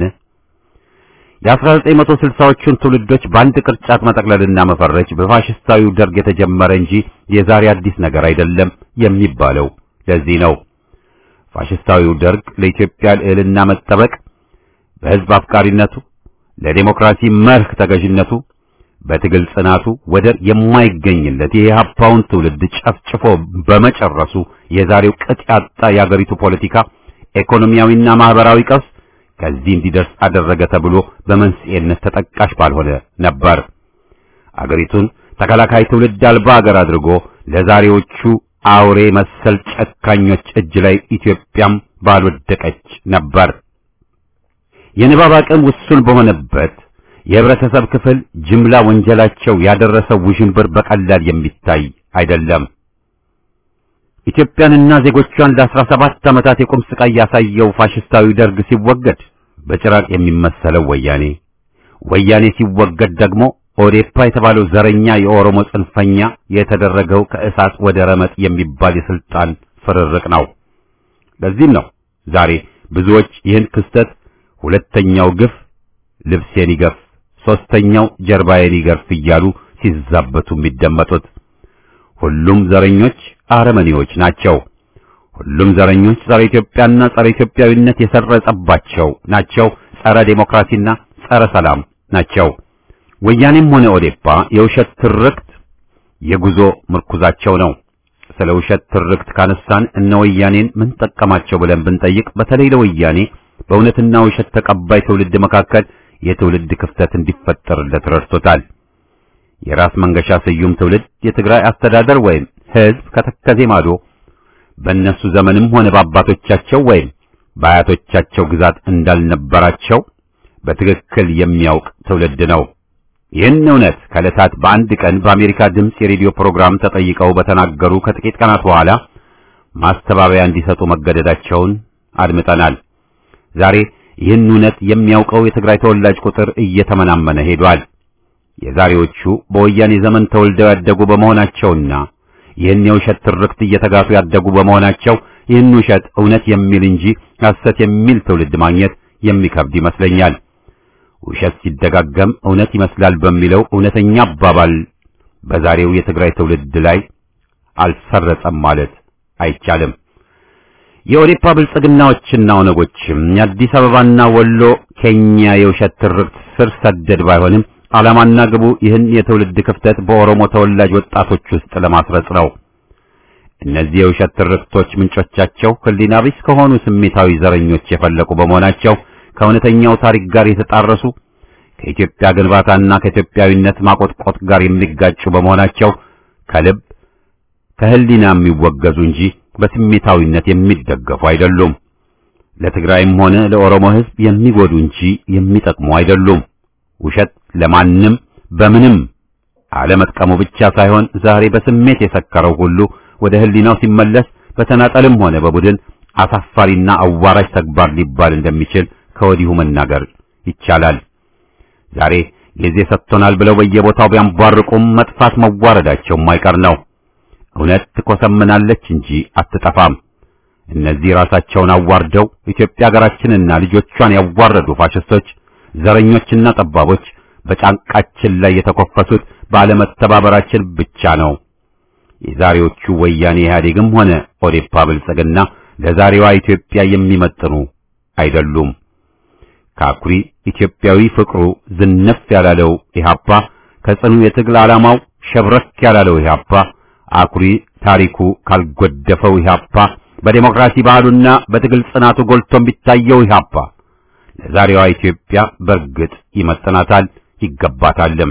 የ1960ዎቹን ትውልዶች በአንድ ቅርጫት መጠቅለልና መፈረጅ በፋሽስታዊው ደርግ የተጀመረ እንጂ የዛሬ አዲስ ነገር አይደለም የሚባለው ለዚህ ነው። ፋሽስታዊው ደርግ ለኢትዮጵያ ልዕልና መጠበቅ በሕዝብ አፍቃሪነቱ ለዴሞክራሲ መርህ ተገዥነቱ በትግል ጽናቱ ወደር የማይገኝለት የኢህአፓውን ትውልድ ጨፍጭፎ በመጨረሱ የዛሬው ቅጥ ያጣ የአገሪቱ ፖለቲካ ኢኮኖሚያዊና ማህበራዊ ቀውስ ከዚህ እንዲደርስ አደረገ ተብሎ በመንስኤነት ተጠቃሽ ባልሆነ ነበር። አገሪቱን ተከላካይ ትውልድ አልባ አገር አድርጎ ለዛሬዎቹ አውሬ መሰል ጨካኞች እጅ ላይ ኢትዮጵያም ባልወደቀች ነበር። የንባብ አቅም ውሱን በሆነበት የህብረተሰብ ክፍል ጅምላ ወንጀላቸው ያደረሰው ውዥንብር በቀላል የሚታይ አይደለም። ኢትዮጵያንና ዜጎቿን ለአስራ ሰባት ዓመታት የቁም ስቃይ ያሳየው ፋሽስታዊ ደርግ ሲወገድ በጭራቅ የሚመሰለው ወያኔ፣ ወያኔ ሲወገድ ደግሞ ኦዴፓ የተባለው ዘረኛ የኦሮሞ ጽንፈኛ የተደረገው ከእሳት ወደ ረመጥ የሚባል የስልጣን ፍርርቅ ነው። ለዚህም ነው ዛሬ ብዙዎች ይህን ክስተት ሁለተኛው ግፍ ልብሴን ይገፍ፣ ሶስተኛው ጀርባዬን ይገርፍ እያሉ ሲዛበቱ የሚደመጡት። ሁሉም ዘረኞች አረመኔዎች ናቸው። ሁሉም ዘረኞች ጸረ ኢትዮጵያና ጸረ ኢትዮጵያዊነት የሰረጸባቸው ናቸው። ጸረ ዴሞክራሲና ጸረ ሰላም ናቸው። ወያኔም ሆነ ኦዴፓ የውሸት ትርክት የጉዞ ምርኩዛቸው ነው። ስለ ውሸት ትርክት ካነሳን እነ ወያኔን ምን ጠቀማቸው ብለን ብንጠይቅ በተለይ ለወያኔ በእውነትና ውሸት ተቀባይ ትውልድ መካከል የትውልድ ክፍተት እንዲፈጠርለት ረድቶታል። የራስ መንገሻ ስዩም ትውልድ የትግራይ አስተዳደር ወይም ሕዝብ ከተከዜ ማዶ በእነሱ ዘመንም ሆነ በአባቶቻቸው ወይም በአያቶቻቸው ግዛት እንዳልነበራቸው በትክክል የሚያውቅ ትውልድ ነው። ይህን እውነት ከዕለታት በአንድ ቀን በአሜሪካ ድምፅ የሬዲዮ ፕሮግራም ተጠይቀው በተናገሩ ከጥቂት ቀናት በኋላ ማስተባበያ እንዲሰጡ መገደዳቸውን አድምጠናል። ዛሬ ይህን እውነት የሚያውቀው የትግራይ ተወላጅ ቁጥር እየተመናመነ ሄዷል። የዛሬዎቹ በወያኔ ዘመን ተወልደው ያደጉ በመሆናቸውና ይህን የውሸት ትርክት እየተጋቱ ያደጉ በመሆናቸው ይህን ውሸት እውነት የሚል እንጂ ሐሰት የሚል ትውልድ ማግኘት የሚከብድ ይመስለኛል። ውሸት ሲደጋገም እውነት ይመስላል በሚለው እውነተኛ አባባል በዛሬው የትግራይ ትውልድ ላይ አልሰረጸም ማለት አይቻልም። የኦዴፓ ብልጽግናዎችና ኦነጎችም የአዲስ አበባና ወሎ ኬኛ የውሸት ትርክት ስር ሰደድ ባይሆንም ዓላማና ግቡ ይህን የትውልድ ክፍተት በኦሮሞ ተወላጅ ወጣቶች ውስጥ ለማስረጽ ነው። እነዚህ የውሸት ትርክቶች ምንጮቻቸው ሕሊና ቢስ ከሆኑ ስሜታዊ ዘረኞች የፈለቁ በመሆናቸው ከእውነተኛው ታሪክ ጋር የተጣረሱ ከኢትዮጵያ ግንባታና ከኢትዮጵያዊነት ማቆጥቆጥ ጋር የሚጋጩ በመሆናቸው ከልብ ከሕሊና የሚወገዙ እንጂ በስሜታዊነት የሚደገፉ አይደሉም። ለትግራይም ሆነ ለኦሮሞ ሕዝብ የሚጎዱ እንጂ የሚጠቅሙ አይደሉም። ውሸት ለማንም በምንም አለመጥቀሙ ብቻ ሳይሆን ዛሬ በስሜት የሰከረው ሁሉ ወደ ሕሊናው ሲመለስ በተናጠልም ሆነ በቡድን አሳፋሪና አዋራጅ ተግባር ሊባል እንደሚችል ከወዲሁ መናገር ይቻላል። ዛሬ ጊዜ ሰጥቶናል ብለው በየቦታው ቢያንቧርቁም መጥፋት መዋረዳቸው የማይቀር ነው። እውነት ትኮሰምናለች እንጂ አትጠፋም። እነዚህ ራሳቸውን አዋርደው ኢትዮጵያ ሀገራችንና ልጆቿን ያዋረዱ ፋሽስቶች፣ ዘረኞችና ጠባቦች በጫንቃችን ላይ የተኮፈሱት ባለመተባበራችን ብቻ ነው። የዛሬዎቹ ወያኔ ኢህአዴግም ሆነ ኦዴፓ ብልጽግና ለዛሬዋ ኢትዮጵያ የሚመጥኑ አይደሉም። ከአኩሪ ኢትዮጵያዊ ፍቅሩ ዝነፍ ያላለው ኢህአፓ ከጽኑ የትግል ዓላማው ሸብረክ ያላለው ኢህአፓ አኩሪ ታሪኩ ካልጎደፈው ኢህአፓ በዴሞክራሲ ባህሉና በትግል ጽናቱ ጎልቶ ቢታየው ኢህአፓ ለዛሬዋ ኢትዮጵያ በርግጥ ይመጥናታል ይገባታልም።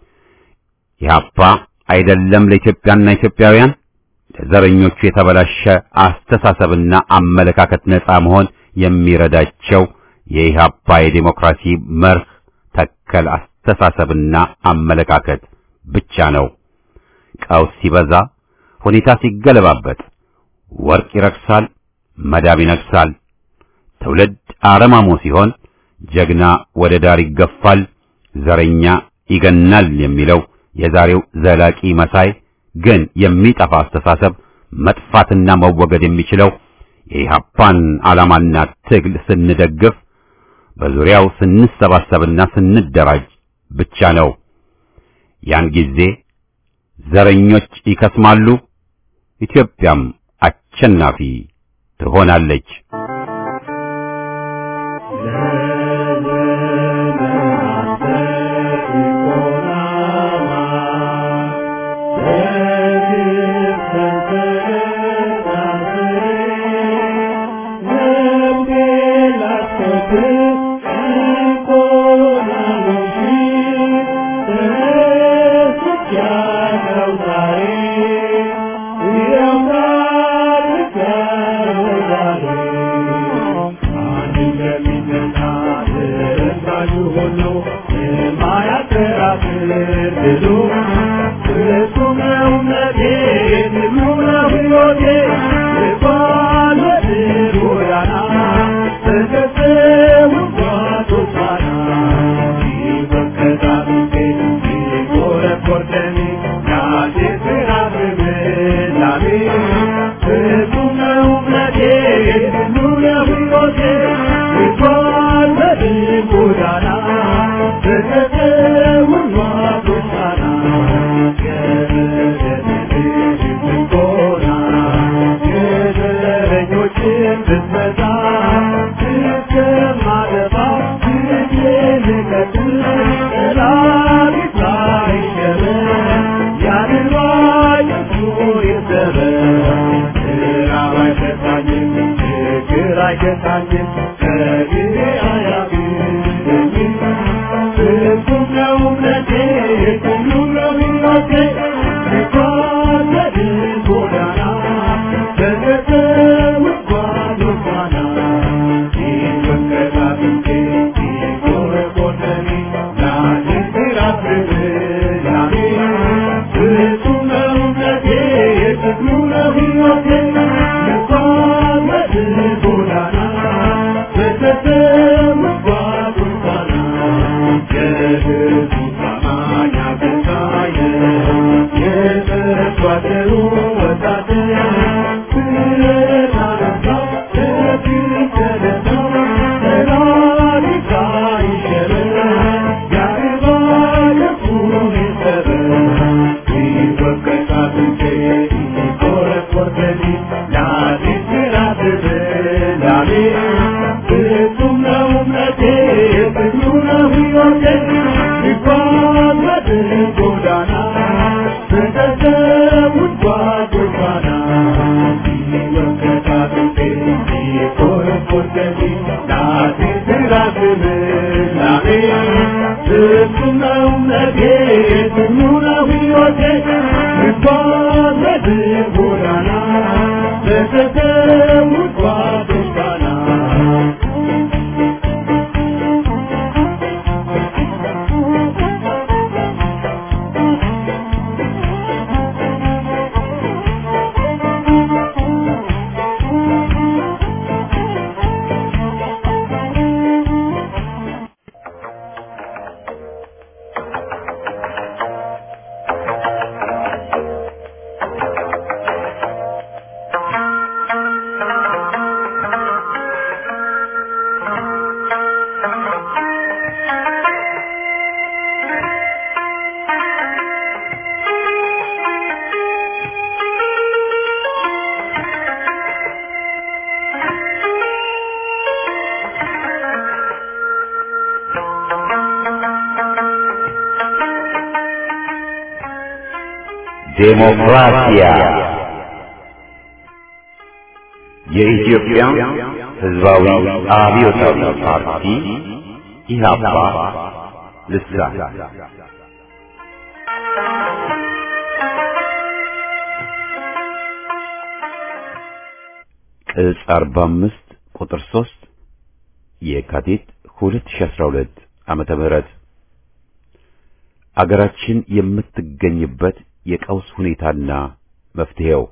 ኢህአፓ አይደለም ለኢትዮጵያና ኢትዮጵያውያን ለዘረኞቹ የተበላሸ አስተሳሰብና አመለካከት ነጻ መሆን የሚረዳቸው የኢህአፓ የዴሞክራሲ መርህ ተከል አስተሳሰብና አመለካከት ብቻ ነው። ቀውስ ሲበዛ፣ ሁኔታ ሲገለባበጥ፣ ወርቅ ይረክሳል፣ መዳብ ይነግሳል። ትውልድ አረማሞ ሲሆን ጀግና ወደ ዳር ይገፋል፣ ዘረኛ ይገናል የሚለው የዛሬው ዘላቂ መሳይ ግን የሚጠፋ አስተሳሰብ መጥፋትና መወገድ የሚችለው የኢህአፓን ዓላማና ትግል ስንደግፍ በዙሪያው ስንሰባሰብና ስንደራጅ ብቻ ነው። ያን ጊዜ ዘረኞች ይከስማሉ፣ ኢትዮጵያም አሸናፊ ትሆናለች። Thank you. ዴሞክራሲያ የኢትዮጵያ ሕዝባዊ አብዮታዊ ፓርቲ ኢህአፓ ልሳን ቅጽ 45 ቁጥር 3 የካቲት 2012 ዓመተ ምህረት አገራችን የምትገኝበት የቀውስ ሁኔታና መፍትሄው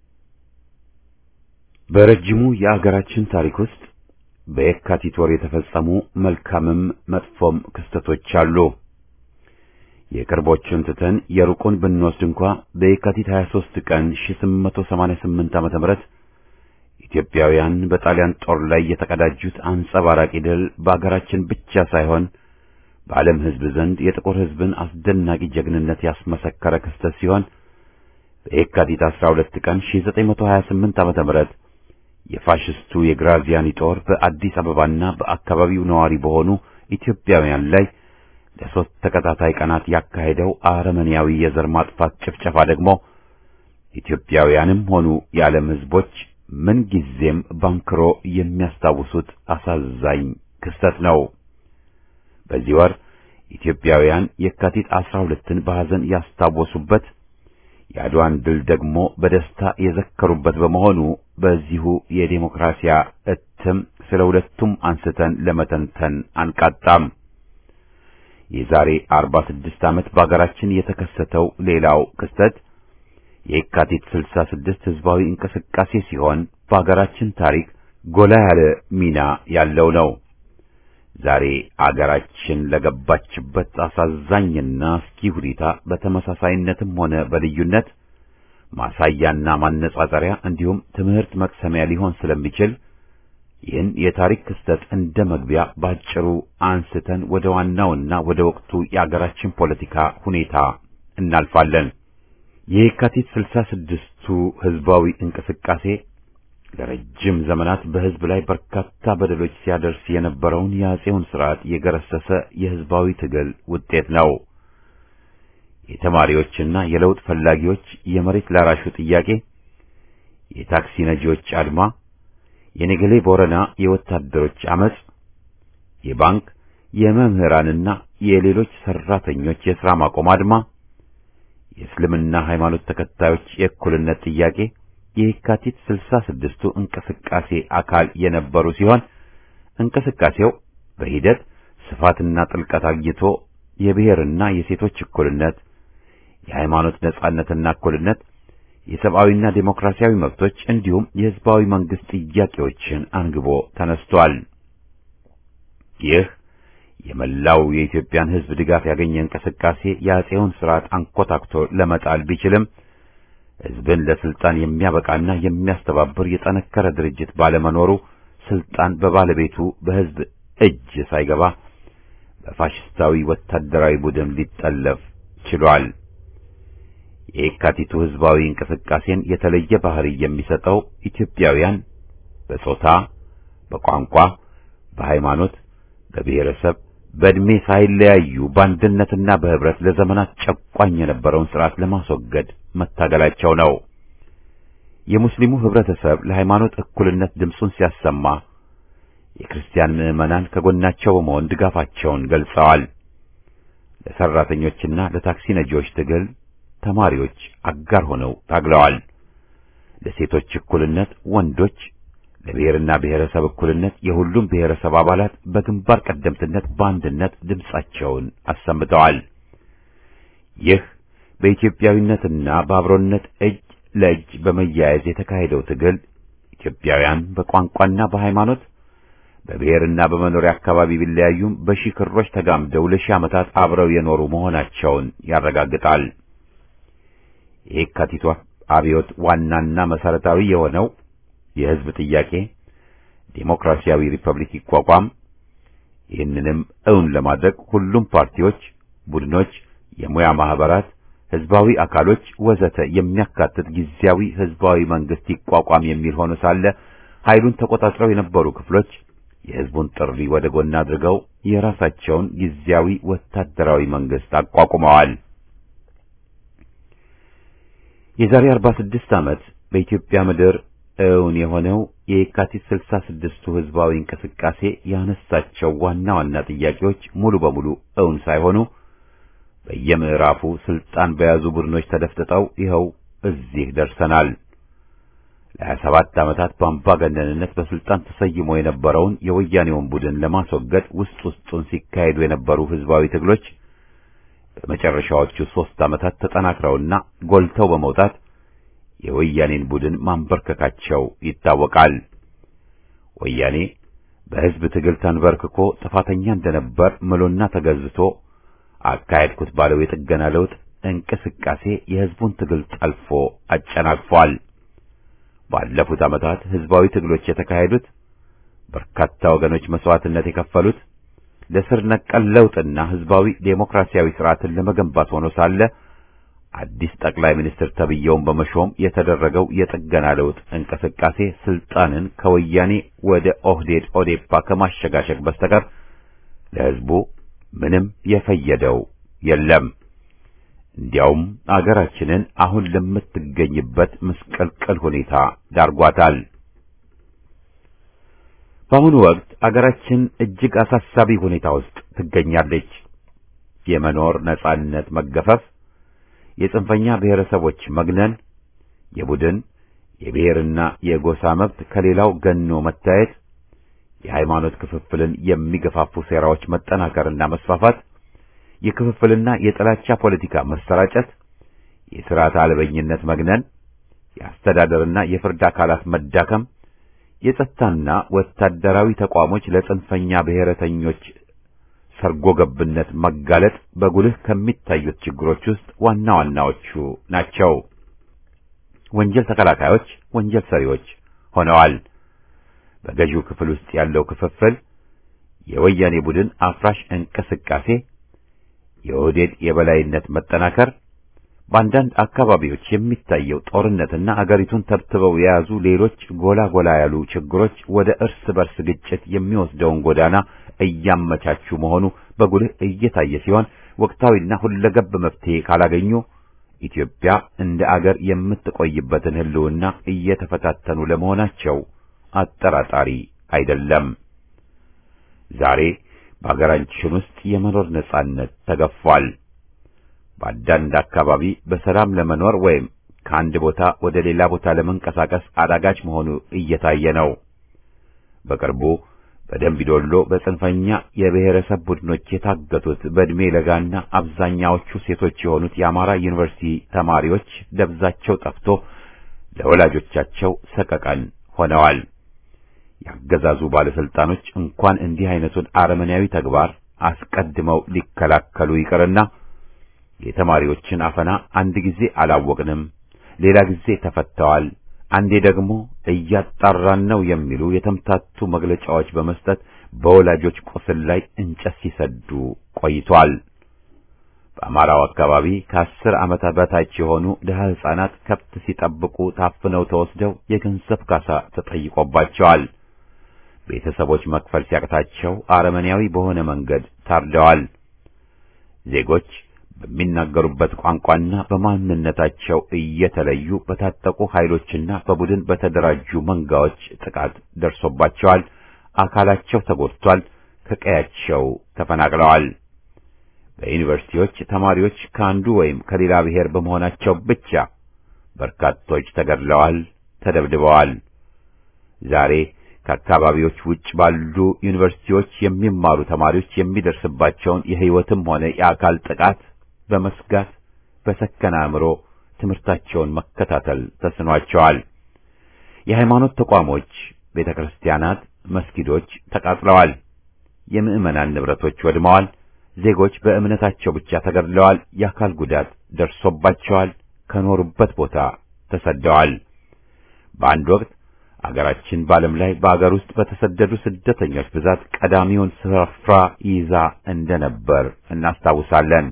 በረጅሙ የአገራችን ታሪክ ውስጥ በየካቲት ወር የተፈጸሙ መልካምም መጥፎም ክስተቶች አሉ። የቅርቦቹን ትተን የሩቁን ብንወስድ እንኳ በየካቲት 23 ቀን 1888 ዓመተ ምህረት ኢትዮጵያውያን በጣሊያን ጦር ላይ የተቀዳጁት አንጸባራቂ ድል በአገራችን ብቻ ሳይሆን በዓለም ሕዝብ ዘንድ የጥቁር ሕዝብን አስደናቂ ጀግንነት ያስመሰከረ ክስተት ሲሆን በየካቲት 12 ቀን 1928 ዓመተ ምህረት የፋሽስቱ የግራዚያኒ ጦር በአዲስ አበባና በአካባቢው ነዋሪ በሆኑ ኢትዮጵያውያን ላይ ለሶስት ተከታታይ ቀናት ያካሄደው አረመኔያዊ የዘር ማጥፋት ጭፍጨፋ ደግሞ ኢትዮጵያውያንም ሆኑ የዓለም ሕዝቦች ምንጊዜም ባንክሮ የሚያስታውሱት አሳዛኝ ክስተት ነው። በዚህ ወር ኢትዮጵያውያን የካቲት 12ን በሐዘን ያስታወሱበት የአድዋን ድል ደግሞ በደስታ የዘከሩበት በመሆኑ በዚሁ የዴሞክራሲያ እትም ስለ ሁለቱም አንስተን ለመተንተን አንቃጣም። የዛሬ 46 ዓመት በአገራችን የተከሰተው ሌላው ክስተት የካቲት 66 ህዝባዊ እንቅስቃሴ ሲሆን በአገራችን ታሪክ ጎላ ያለ ሚና ያለው ነው። ዛሬ አገራችን ለገባችበት አሳዛኝና አስጊ ሁኔታ በተመሳሳይነትም ሆነ በልዩነት ማሳያና ማነጻጸሪያ እንዲሁም ትምህርት መቅሰሚያ ሊሆን ስለሚችል ይህን የታሪክ ክስተት እንደ መግቢያ ባጭሩ አንስተን ወደ ዋናውና ወደ ወቅቱ የአገራችን ፖለቲካ ሁኔታ እናልፋለን። የካቲት ስልሳ ስድስቱ ህዝባዊ እንቅስቃሴ ለረጅም ዘመናት በህዝብ ላይ በርካታ በደሎች ሲያደርስ የነበረውን የአጼውን ስርዓት የገረሰሰ የህዝባዊ ትግል ውጤት ነው። የተማሪዎችና የለውጥ ፈላጊዎች የመሬት ላራሹ ጥያቄ፣ የታክሲ ነጂዎች አድማ፣ የነገሌ ቦረና የወታደሮች አመጽ፣ የባንክ የመምህራንና የሌሎች ሰራተኞች የሥራ ማቆም አድማ፣ የእስልምና ሃይማኖት ተከታዮች የእኩልነት ጥያቄ የካቲት ስልሳ ስድስቱ እንቅስቃሴ አካል የነበሩ ሲሆን እንቅስቃሴው በሂደት ስፋትና ጥልቀት አግኝቶ የብሔርና የሴቶች እኩልነት፣ የሃይማኖት ነጻነትና እኩልነት፣ የሰብአዊና ዴሞክራሲያዊ መብቶች እንዲሁም የህዝባዊ መንግስት ጥያቄዎችን አንግቦ ተነስቷል። ይህ የመላው የኢትዮጵያን ህዝብ ድጋፍ ያገኘ እንቅስቃሴ የአጼውን ስርዓት አንኮታክቶ ለመጣል ቢችልም ህዝብን ለስልጣን የሚያበቃና የሚያስተባብር የጠነከረ ድርጅት ባለመኖሩ ስልጣን በባለቤቱ በህዝብ እጅ ሳይገባ በፋሽስታዊ ወታደራዊ ቡድን ሊጠለፍ ችሏል። የየካቲቱ ህዝባዊ እንቅስቃሴን የተለየ ባህሪ የሚሰጠው ኢትዮጵያውያን በጾታ፣ በቋንቋ፣ በሃይማኖት፣ በብሔረሰብ፣ በእድሜ ሳይለያዩ በአንድነትና በህብረት ለዘመናት ጨቋኝ የነበረውን ስርዓት ለማስወገድ መታገላቸው ነው። የሙስሊሙ ህብረተሰብ ለሃይማኖት እኩልነት ድምፁን ሲያሰማ የክርስቲያን ምዕመናን ከጎናቸው በመሆን ድጋፋቸውን ገልጸዋል። ለሰራተኞችና ለታክሲ ነጂዎች ትግል ተማሪዎች አጋር ሆነው ታግለዋል። ለሴቶች እኩልነት ወንዶች፣ ለብሔርና ብሔረሰብ እኩልነት የሁሉም ብሔረሰብ አባላት በግንባር ቀደምትነት በአንድነት ድምፃቸውን አሰምተዋል። ይህ በኢትዮጵያዊነትና በአብሮነት እጅ ለእጅ በመያያዝ የተካሄደው ትግል ኢትዮጵያውያን በቋንቋና በሃይማኖት በብሔርና በመኖሪያ አካባቢ ቢለያዩም በሺህ ክሮች ተጋምደው ለሺህ ዓመታት አብረው የኖሩ መሆናቸውን ያረጋግጣል። የየካቲቷ አብዮት ዋናና መሰረታዊ የሆነው የህዝብ ጥያቄ ዴሞክራሲያዊ ሪፐብሊክ ይቋቋም፣ ይህንንም እውን ለማድረግ ሁሉም ፓርቲዎች፣ ቡድኖች፣ የሙያ ማህበራት፣ ህዝባዊ አካሎች ወዘተ የሚያካትት ጊዜያዊ ህዝባዊ መንግስት ይቋቋም የሚል ሆኖ ሳለ ኃይሉን ተቆጣጥረው የነበሩ ክፍሎች የህዝቡን ጥሪ ወደ ጎን አድርገው የራሳቸውን ጊዜያዊ ወታደራዊ መንግስት አቋቁመዋል። የዛሬ 46 ዓመት በኢትዮጵያ ምድር እውን የሆነው የየካቲት 66ቱ ህዝባዊ እንቅስቃሴ ያነሳቸው ዋና ዋና ጥያቄዎች ሙሉ በሙሉ እውን ሳይሆኑ በየምዕራፉ ስልጣን በያዙ ቡድኖች ተደፍጥጠው ይኸው እዚህ ደርሰናል። ለሀያ ሰባት ዓመታት በአምባገነንነት በስልጣን ተሰይሞ የነበረውን የወያኔውን ቡድን ለማስወገድ ውስጥ ውስጡን ሲካሄዱ የነበሩ ህዝባዊ ትግሎች በመጨረሻዎቹ ሦስት ዓመታት ተጠናክረውና ጎልተው በመውጣት የወያኔን ቡድን ማንበርከካቸው ይታወቃል። ወያኔ በህዝብ ትግል ተንበርክኮ ጥፋተኛ እንደነበር ምሎና ተገዝቶ አካሄድኩት ባለው የጥገና ለውጥ እንቅስቃሴ የህዝቡን ትግል ጠልፎ አጨናቅፏል። ባለፉት ዓመታት ህዝባዊ ትግሎች የተካሄዱት በርካታ ወገኖች መስዋዕትነት የከፈሉት ለስር ነቀል ለውጥና ህዝባዊ ዴሞክራሲያዊ ስርዓትን ለመገንባት ሆኖ ሳለ አዲስ ጠቅላይ ሚኒስትር ተብየውን በመሾም የተደረገው የጥገና ለውጥ እንቅስቃሴ ስልጣንን ከወያኔ ወደ ኦህዴድ ኦዴፓ ከማሸጋሸግ በስተቀር ለህዝቡ ምንም የፈየደው የለም። እንዲያውም አገራችንን አሁን ለምትገኝበት ምስቅልቅል ሁኔታ ዳርጓታል። በአሁኑ ወቅት አገራችን እጅግ አሳሳቢ ሁኔታ ውስጥ ትገኛለች። የመኖር ነጻነት መገፈፍ፣ የጽንፈኛ ብሔረሰቦች መግነን፣ የቡድን የብሔርና የጎሳ መብት ከሌላው ገኖ መታየት፣ የሃይማኖት ክፍፍልን የሚገፋፉ ሴራዎች መጠናከርና መስፋፋት የክፍፍልና የጥላቻ ፖለቲካ መሰራጨት፣ የሥርዓት አልበኝነት መግነን፣ የአስተዳደርና የፍርድ አካላት መዳከም፣ የጸጥታና ወታደራዊ ተቋሞች ለጽንፈኛ ብሔረተኞች ሰርጎ ገብነት መጋለጥ በጉልህ ከሚታዩት ችግሮች ውስጥ ዋና ዋናዎቹ ናቸው። ወንጀል ተከላካዮች ወንጀል ሰሪዎች ሆነዋል። በገዢው ክፍል ውስጥ ያለው ክፍፍል፣ የወያኔ ቡድን አፍራሽ እንቅስቃሴ የኦህዴድ የበላይነት መጠናከር፣ በአንዳንድ አካባቢዎች የሚታየው ጦርነትና አገሪቱን ተብትበው የያዙ ሌሎች ጎላ ጎላ ያሉ ችግሮች ወደ እርስ በርስ ግጭት የሚወስደውን ጎዳና እያመቻቹ መሆኑ በጉልህ እየታየ ሲሆን ወቅታዊና ሁለገብ መፍትሄ ካላገኙ ኢትዮጵያ እንደ አገር የምትቆይበትን ሕልውና እየተፈታተኑ ለመሆናቸው አጠራጣሪ አይደለም። ዛሬ በሀገራችን ውስጥ የመኖር ነጻነት ተገፏል። በአንዳንድ አካባቢ በሰላም ለመኖር ወይም ከአንድ ቦታ ወደ ሌላ ቦታ ለመንቀሳቀስ አዳጋች መሆኑ እየታየ ነው። በቅርቡ በደምቢዶሎ በጽንፈኛ የብሔረሰብ ቡድኖች የታገቱት በዕድሜ ለጋና አብዛኛዎቹ ሴቶች የሆኑት የአማራ ዩኒቨርሲቲ ተማሪዎች ደብዛቸው ጠፍቶ ለወላጆቻቸው ሰቀቀን ሆነዋል። ያገዛዙ ባለስልጣኖች እንኳን እንዲህ አይነቱን አረመኔያዊ ተግባር አስቀድመው ሊከላከሉ ይቅርና የተማሪዎችን አፈና አንድ ጊዜ አላወቅንም፣ ሌላ ጊዜ ተፈተዋል፣ አንዴ ደግሞ እያጣራን ነው የሚሉ የተምታቱ መግለጫዎች በመስጠት በወላጆች ቁስል ላይ እንጨት ሲሰዱ ቆይቷል። በአማራው አካባቢ ከአስር ዓመታት በታች የሆኑ ድሀ ሕፃናት ከብት ሲጠብቁ ታፍነው ተወስደው የገንዘብ ካሳ ተጠይቆባቸዋል። ቤተሰቦች መክፈል ሲያቅታቸው አረመኔያዊ በሆነ መንገድ ታርደዋል። ዜጎች በሚናገሩበት ቋንቋና በማንነታቸው እየተለዩ በታጠቁ ኃይሎችና በቡድን በተደራጁ መንጋዎች ጥቃት ደርሶባቸዋል። አካላቸው ተጎድቷል። ከቀያቸው ተፈናቅለዋል። በዩኒቨርሲቲዎች ተማሪዎች ከአንዱ ወይም ከሌላ ብሔር በመሆናቸው ብቻ በርካቶች ተገድለዋል፣ ተደብድበዋል። ዛሬ ከአካባቢዎች ውጭ ባሉ ዩኒቨርሲቲዎች የሚማሩ ተማሪዎች የሚደርስባቸውን የሕይወትም ሆነ የአካል ጥቃት በመስጋት በሰከነ አእምሮ ትምህርታቸውን መከታተል ተስኗቸዋል። የሃይማኖት ተቋሞች፣ ቤተ ክርስቲያናት፣ መስጊዶች ተቃጥለዋል። የምዕመናን ንብረቶች ወድመዋል። ዜጎች በእምነታቸው ብቻ ተገድለዋል። የአካል ጉዳት ደርሶባቸዋል። ከኖሩበት ቦታ ተሰደዋል። በአንድ ወቅት አገራችን በዓለም ላይ በአገር ውስጥ በተሰደዱ ስደተኞች ብዛት ቀዳሚውን ስፍራ ይዛ እንደነበር እናስታውሳለን።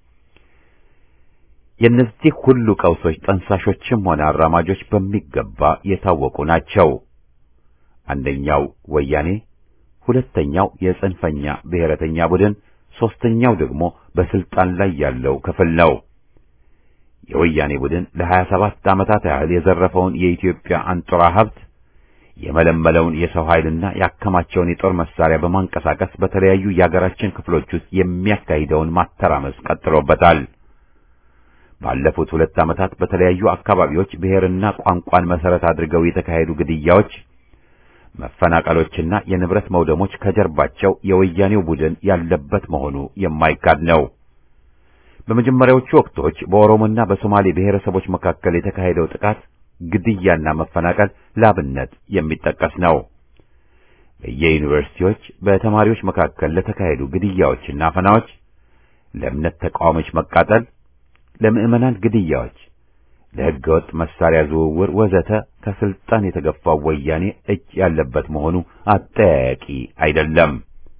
የእነዚህ ሁሉ ቀውሶች ጠንሳሾችም ሆነ አራማጆች በሚገባ የታወቁ ናቸው። አንደኛው ወያኔ፣ ሁለተኛው የጽንፈኛ ብሔረተኛ ቡድን፣ ሦስተኛው ደግሞ በስልጣን ላይ ያለው ክፍል ነው። የወያኔ ቡድን ለሀያ ሰባት ዓመታት ያህል የዘረፈውን የኢትዮጵያ አንጡራ ሀብት የመለመለውን የሰው ኃይልና ያከማቸውን የጦር መሳሪያ በማንቀሳቀስ በተለያዩ የአገራችን ክፍሎች ውስጥ የሚያካሂደውን ማተራመስ ቀጥሎበታል። ባለፉት ሁለት ዓመታት በተለያዩ አካባቢዎች ብሔርና ቋንቋን መሰረት አድርገው የተካሄዱ ግድያዎች፣ መፈናቀሎችና የንብረት መውደሞች ከጀርባቸው የወያኔው ቡድን ያለበት መሆኑ የማይካድ ነው። በመጀመሪያዎቹ ወቅቶች በኦሮሞና በሶማሌ ብሔረሰቦች መካከል የተካሄደው ጥቃት፣ ግድያና መፈናቀል ላብነት የሚጠቀስ ነው። በየዩኒቨርሲቲዎች በተማሪዎች መካከል ለተካሄዱ ግድያዎችና አፈናዎች፣ ለእምነት ተቃዋሚዎች መቃጠል፣ ለምዕመናን ግድያዎች፣ ለሕገወጥ መሳሪያ ዝውውር ወዘተ ከስልጣን የተገፋው ወያኔ እጅ ያለበት መሆኑ አጠያያቂ አይደለም።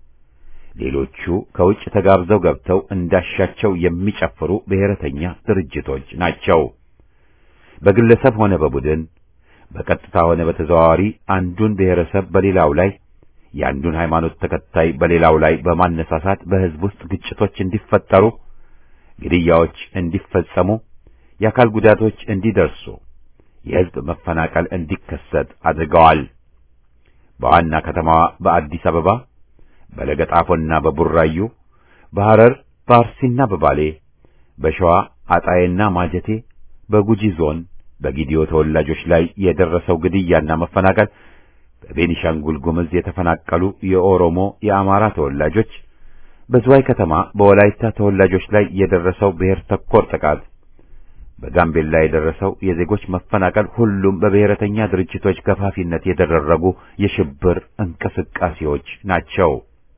ሌሎቹ ከውጭ ተጋብዘው ገብተው እንዳሻቸው የሚጨፍሩ ብሔረተኛ ድርጅቶች ናቸው። በግለሰብ ሆነ በቡድን በቀጥታ ሆነ በተዘዋዋሪ አንዱን ብሔረሰብ በሌላው ላይ የአንዱን ሃይማኖት ተከታይ በሌላው ላይ በማነሳሳት በሕዝብ ውስጥ ግጭቶች እንዲፈጠሩ፣ ግድያዎች እንዲፈጸሙ፣ የአካል ጉዳቶች እንዲደርሱ፣ የሕዝብ መፈናቀል እንዲከሰት አድርገዋል። በዋና ከተማዋ በአዲስ አበባ በለገጣፎና በቡራዩ፣ በሐረር በአርሲና በባሌ፣ በሸዋ አጣዬና ማጀቴ፣ በጉጂ ዞን በጊዲዮ ተወላጆች ላይ የደረሰው ግድያና መፈናቀል፣ በቤኒሻንጉል ጉምዝ የተፈናቀሉ የኦሮሞ የአማራ ተወላጆች፣ በዝዋይ ከተማ በወላይታ ተወላጆች ላይ የደረሰው ብሔር ተኮር ጥቃት፣ በጋምቤላ የደረሰው የዜጎች መፈናቀል ሁሉም በብሔረተኛ ድርጅቶች ገፋፊነት የተደረጉ የሽብር እንቅስቃሴዎች ናቸው።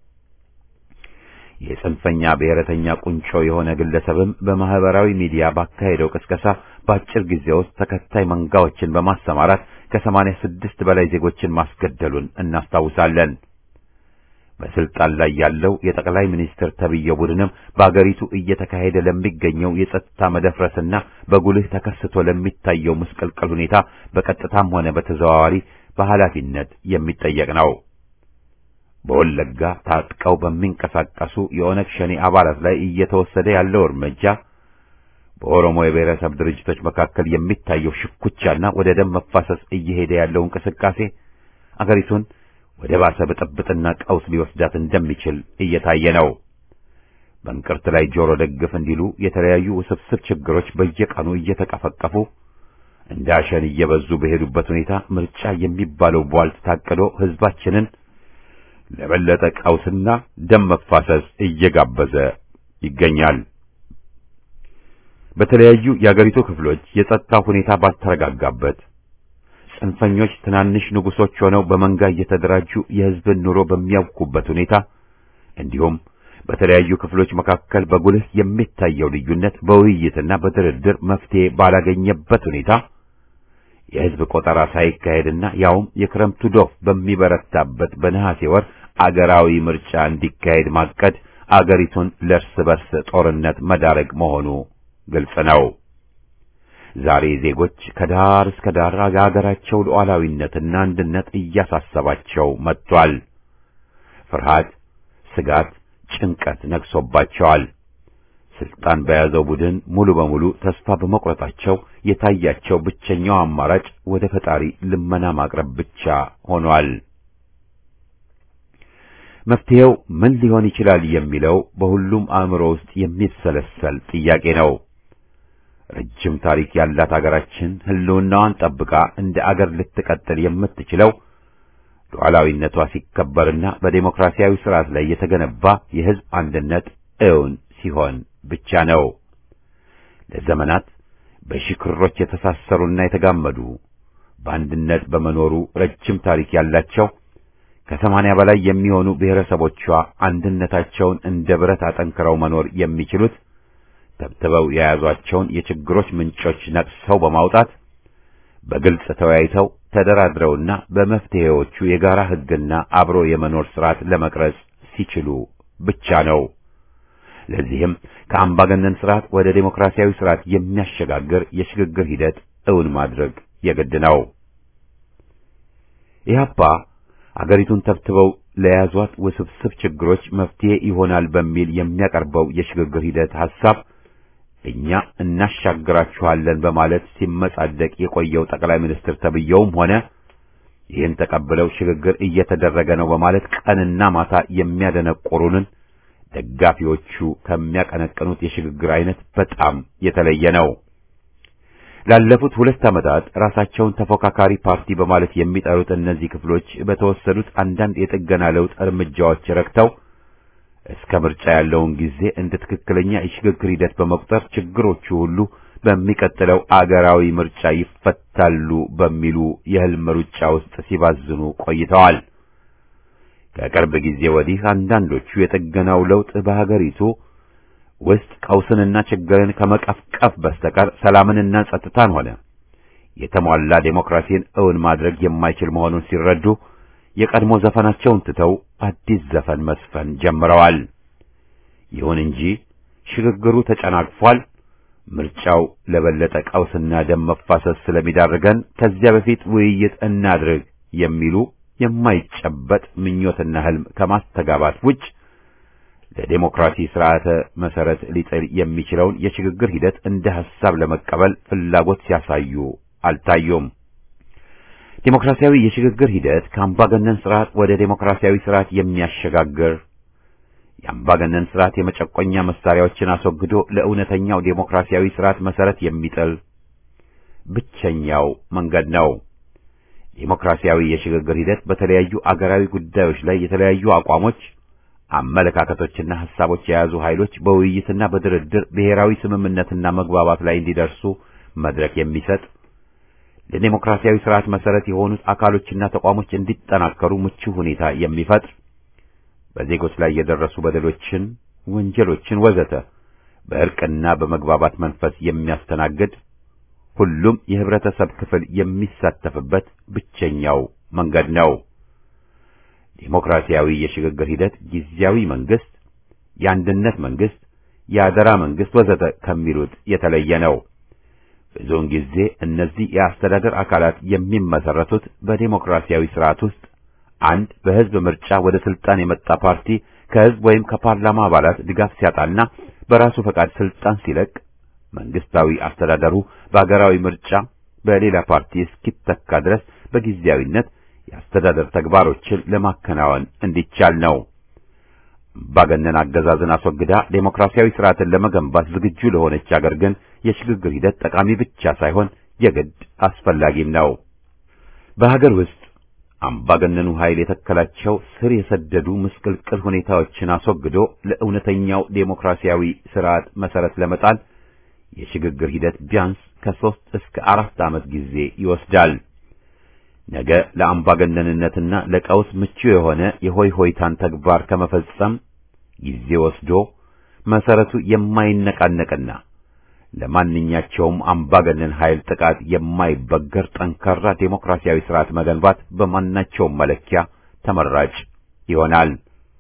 የጽንፈኛ ብሔረተኛ ቁንጮ የሆነ ግለሰብም በማህበራዊ ሚዲያ ባካሄደው ቅስቀሳ በአጭር ጊዜ ውስጥ ተከታይ መንጋዎችን በማሰማራት ከሰማንያ ስድስት በላይ ዜጎችን ማስገደሉን እናስታውሳለን። በስልጣን ላይ ያለው የጠቅላይ ሚኒስትር ተብዬው ቡድንም በአገሪቱ እየተካሄደ ለሚገኘው የጸጥታ መደፍረስና በጉልህ ተከስቶ ለሚታየው ምስቅልቅል ሁኔታ በቀጥታም ሆነ በተዘዋዋሪ በኃላፊነት የሚጠየቅ ነው። በወለጋ ታጥቀው በሚንቀሳቀሱ የኦነግ ሸኔ አባላት ላይ እየተወሰደ ያለው እርምጃ በኦሮሞ የብሔረሰብ ድርጅቶች መካከል የሚታየው ሽኩቻና ወደ ደም መፋሰስ እየሄደ ያለው እንቅስቃሴ አገሪቱን ወደ ባሰ ብጥብጥና ቀውስ ሊወስዳት እንደሚችል እየታየ ነው። በእንቅርት ላይ ጆሮ ደግፍ እንዲሉ የተለያዩ ውስብስብ ችግሮች በየቀኑ እየተቀፈቀፉ እንደ አሸን እየበዙ በሄዱበት ሁኔታ ምርጫ የሚባለው ቧልት ታቅዶ ሕዝባችንን ለበለጠ ቀውስና ደም መፋሰስ እየጋበዘ ይገኛል። በተለያዩ የአገሪቱ ክፍሎች የጸጥታ ሁኔታ ባልተረጋጋበት ጽንፈኞች ትናንሽ ንጉሶች ሆነው በመንጋ እየተደራጁ የሕዝብን ኑሮ በሚያውኩበት ሁኔታ እንዲሁም በተለያዩ ክፍሎች መካከል በጉልህ የሚታየው ልዩነት በውይይትና በድርድር መፍትሄ ባላገኘበት ሁኔታ የሕዝብ ቆጠራ ሳይካሄድና ያውም የክረምቱ ዶፍ በሚበረታበት በነሐሴ ወር አገራዊ ምርጫ እንዲካሄድ ማቀድ አገሪቱን ለእርስ በርስ ጦርነት መዳረግ መሆኑ ግልጽ ነው። ዛሬ ዜጎች ከዳር እስከ ዳር የሀገራቸው ሉዓላዊነትና አንድነት እያሳሰባቸው መጥቷል። ፍርሃት፣ ስጋት፣ ጭንቀት ነግሶባቸዋል። ስልጣን በያዘው ቡድን ሙሉ በሙሉ ተስፋ በመቁረጣቸው የታያቸው ብቸኛው አማራጭ ወደ ፈጣሪ ልመና ማቅረብ ብቻ ሆኗል። መፍትሄው ምን ሊሆን ይችላል የሚለው በሁሉም አእምሮ ውስጥ የሚሰለሰል ጥያቄ ነው። ረጅም ታሪክ ያላት አገራችን ሕልውናዋን ጠብቃ እንደ አገር ልትቀጥል የምትችለው ሉዓላዊነቷ ሲከበርና በዴሞክራሲያዊ ስርዓት ላይ የተገነባ የሕዝብ አንድነት እውን ሲሆን ብቻ ነው። ለዘመናት በሺህ ክሮች የተሳሰሩና የተጋመዱ በአንድነት በመኖሩ ረጅም ታሪክ ያላቸው ከሰማንያ በላይ የሚሆኑ ብሔረሰቦቿ አንድነታቸውን እንደ ብረት አጠንክረው መኖር የሚችሉት ተብትበው የያዟቸውን የችግሮች ምንጮች ነቅሰው በማውጣት በግልጽ ተወያይተው ተደራድረውና በመፍትሄዎቹ የጋራ ሕግና አብሮ የመኖር ስርዓት ለመቅረጽ ሲችሉ ብቻ ነው። ለዚህም ከአምባገነን ስርዓት ወደ ዴሞክራሲያዊ ስርዓት የሚያሸጋግር የሽግግር ሂደት እውን ማድረግ የግድ ነው። ኢህአፓ አገሪቱን ተብትበው ለያዟት ውስብስብ ችግሮች መፍትሄ ይሆናል በሚል የሚያቀርበው የሽግግር ሂደት ሐሳብ እኛ እናሻግራችኋለን በማለት ሲመጻደቅ የቆየው ጠቅላይ ሚኒስትር ተብየውም ሆነ ይህን ተቀብለው ሽግግር እየተደረገ ነው በማለት ቀንና ማታ የሚያደነቆሩንን ደጋፊዎቹ ከሚያቀነቅኑት የሽግግር አይነት በጣም የተለየ ነው። ላለፉት ሁለት ዓመታት ራሳቸውን ተፎካካሪ ፓርቲ በማለት የሚጠሩት እነዚህ ክፍሎች በተወሰዱት አንዳንድ የጥገና ለውጥ እርምጃዎች ረክተው እስከ ምርጫ ያለውን ጊዜ እንደ ትክክለኛ የሽግግር ሂደት በመቁጠር ችግሮቹ ሁሉ በሚቀጥለው አገራዊ ምርጫ ይፈታሉ በሚሉ የህልም ሩጫ ውስጥ ሲባዝኑ ቆይተዋል። ከቅርብ ጊዜ ወዲህ አንዳንዶቹ የጥገናው ለውጥ በሀገሪቱ ውስጥ ቀውስንና ችግርን ከመቀፍቀፍ በስተቀር ሰላምንና ጸጥታን ሆነ የተሟላ ዴሞክራሲን እውን ማድረግ የማይችል መሆኑን ሲረዱ የቀድሞ ዘፈናቸውን ትተው አዲስ ዘፈን መስፈን ጀምረዋል። ይሁን እንጂ ሽግግሩ ተጨናግፏል። ምርጫው ለበለጠ ቀውስና ደም መፋሰስ ስለሚዳርገን ከዚያ በፊት ውይይት እናድርግ የሚሉ የማይጨበጥ ምኞትና ህልም ከማስተጋባት ውጭ ለዴሞክራሲ ስርዓተ መሰረት ሊጥል የሚችለውን የሽግግር ሂደት እንደ ሐሳብ ለመቀበል ፍላጎት ሲያሳዩ አልታዩም። ዴሞክራሲያዊ የሽግግር ሂደት ከአምባገነን ስርዓት ወደ ዴሞክራሲያዊ ስርዓት የሚያሸጋግር የአምባገነን ስርዓት የመጨቆኛ መሳሪያዎችን አስወግዶ ለእውነተኛው ዴሞክራሲያዊ ስርዓት መሰረት የሚጥል ብቸኛው መንገድ ነው። ዴሞክራሲያዊ የሽግግር ሂደት በተለያዩ አገራዊ ጉዳዮች ላይ የተለያዩ አቋሞች፣ አመለካከቶችና ሐሳቦች የያዙ ኃይሎች በውይይትና በድርድር ብሔራዊ ስምምነትና መግባባት ላይ እንዲደርሱ መድረክ የሚሰጥ ለዴሞክራሲያዊ ስርዓት መሰረት የሆኑት አካሎችና ተቋሞች እንዲጠናከሩ ምቹ ሁኔታ የሚፈጥር በዜጎች ላይ የደረሱ በደሎችን፣ ወንጀሎችን ወዘተ በእርቅና በመግባባት መንፈስ የሚያስተናግድ ሁሉም የህብረተሰብ ክፍል የሚሳተፍበት ብቸኛው መንገድ ነው። ዴሞክራሲያዊ የሽግግር ሂደት ጊዜያዊ መንግስት፣ የአንድነት መንግስት፣ የአደራ መንግስት ወዘተ ከሚሉት የተለየ ነው። ብዙውን ጊዜ እነዚህ የአስተዳደር አካላት የሚመሰረቱት በዴሞክራሲያዊ ስርዓት ውስጥ አንድ በህዝብ ምርጫ ወደ ስልጣን የመጣ ፓርቲ ከህዝብ ወይም ከፓርላማ አባላት ድጋፍ ሲያጣና በራሱ ፈቃድ ስልጣን ሲለቅ መንግስታዊ አስተዳደሩ በሀገራዊ ምርጫ በሌላ ፓርቲ እስኪተካ ድረስ በጊዜያዊነት የአስተዳደር ተግባሮችን ለማከናወን እንዲቻል ነው። አምባገነን አገዛዝን አስወግዳ ዴሞክራሲያዊ ስርዓትን ለመገንባት ዝግጁ ለሆነች አገር ግን የሽግግር ሂደት ጠቃሚ ብቻ ሳይሆን የግድ አስፈላጊም ነው። በሀገር ውስጥ አምባገነኑ ኃይል የተከላቸው ስር የሰደዱ ምስቅልቅል ሁኔታዎችን አስወግዶ ለእውነተኛው ዴሞክራሲያዊ ስርዓት መሰረት ለመጣል የሽግግር ሂደት ቢያንስ ከሦስት እስከ አራት ዓመት ጊዜ ይወስዳል። ነገ ለአምባገነንነትና ለቀውስ ምቹ የሆነ የሆይ ሆይታን ተግባር ከመፈጸም ጊዜ ወስዶ መሰረቱ የማይነቃነቅና ለማንኛቸውም አምባገነን ኃይል ጥቃት የማይበገር ጠንካራ ዴሞክራሲያዊ ስርዓት መገንባት በማናቸውም መለኪያ ተመራጭ ይሆናል።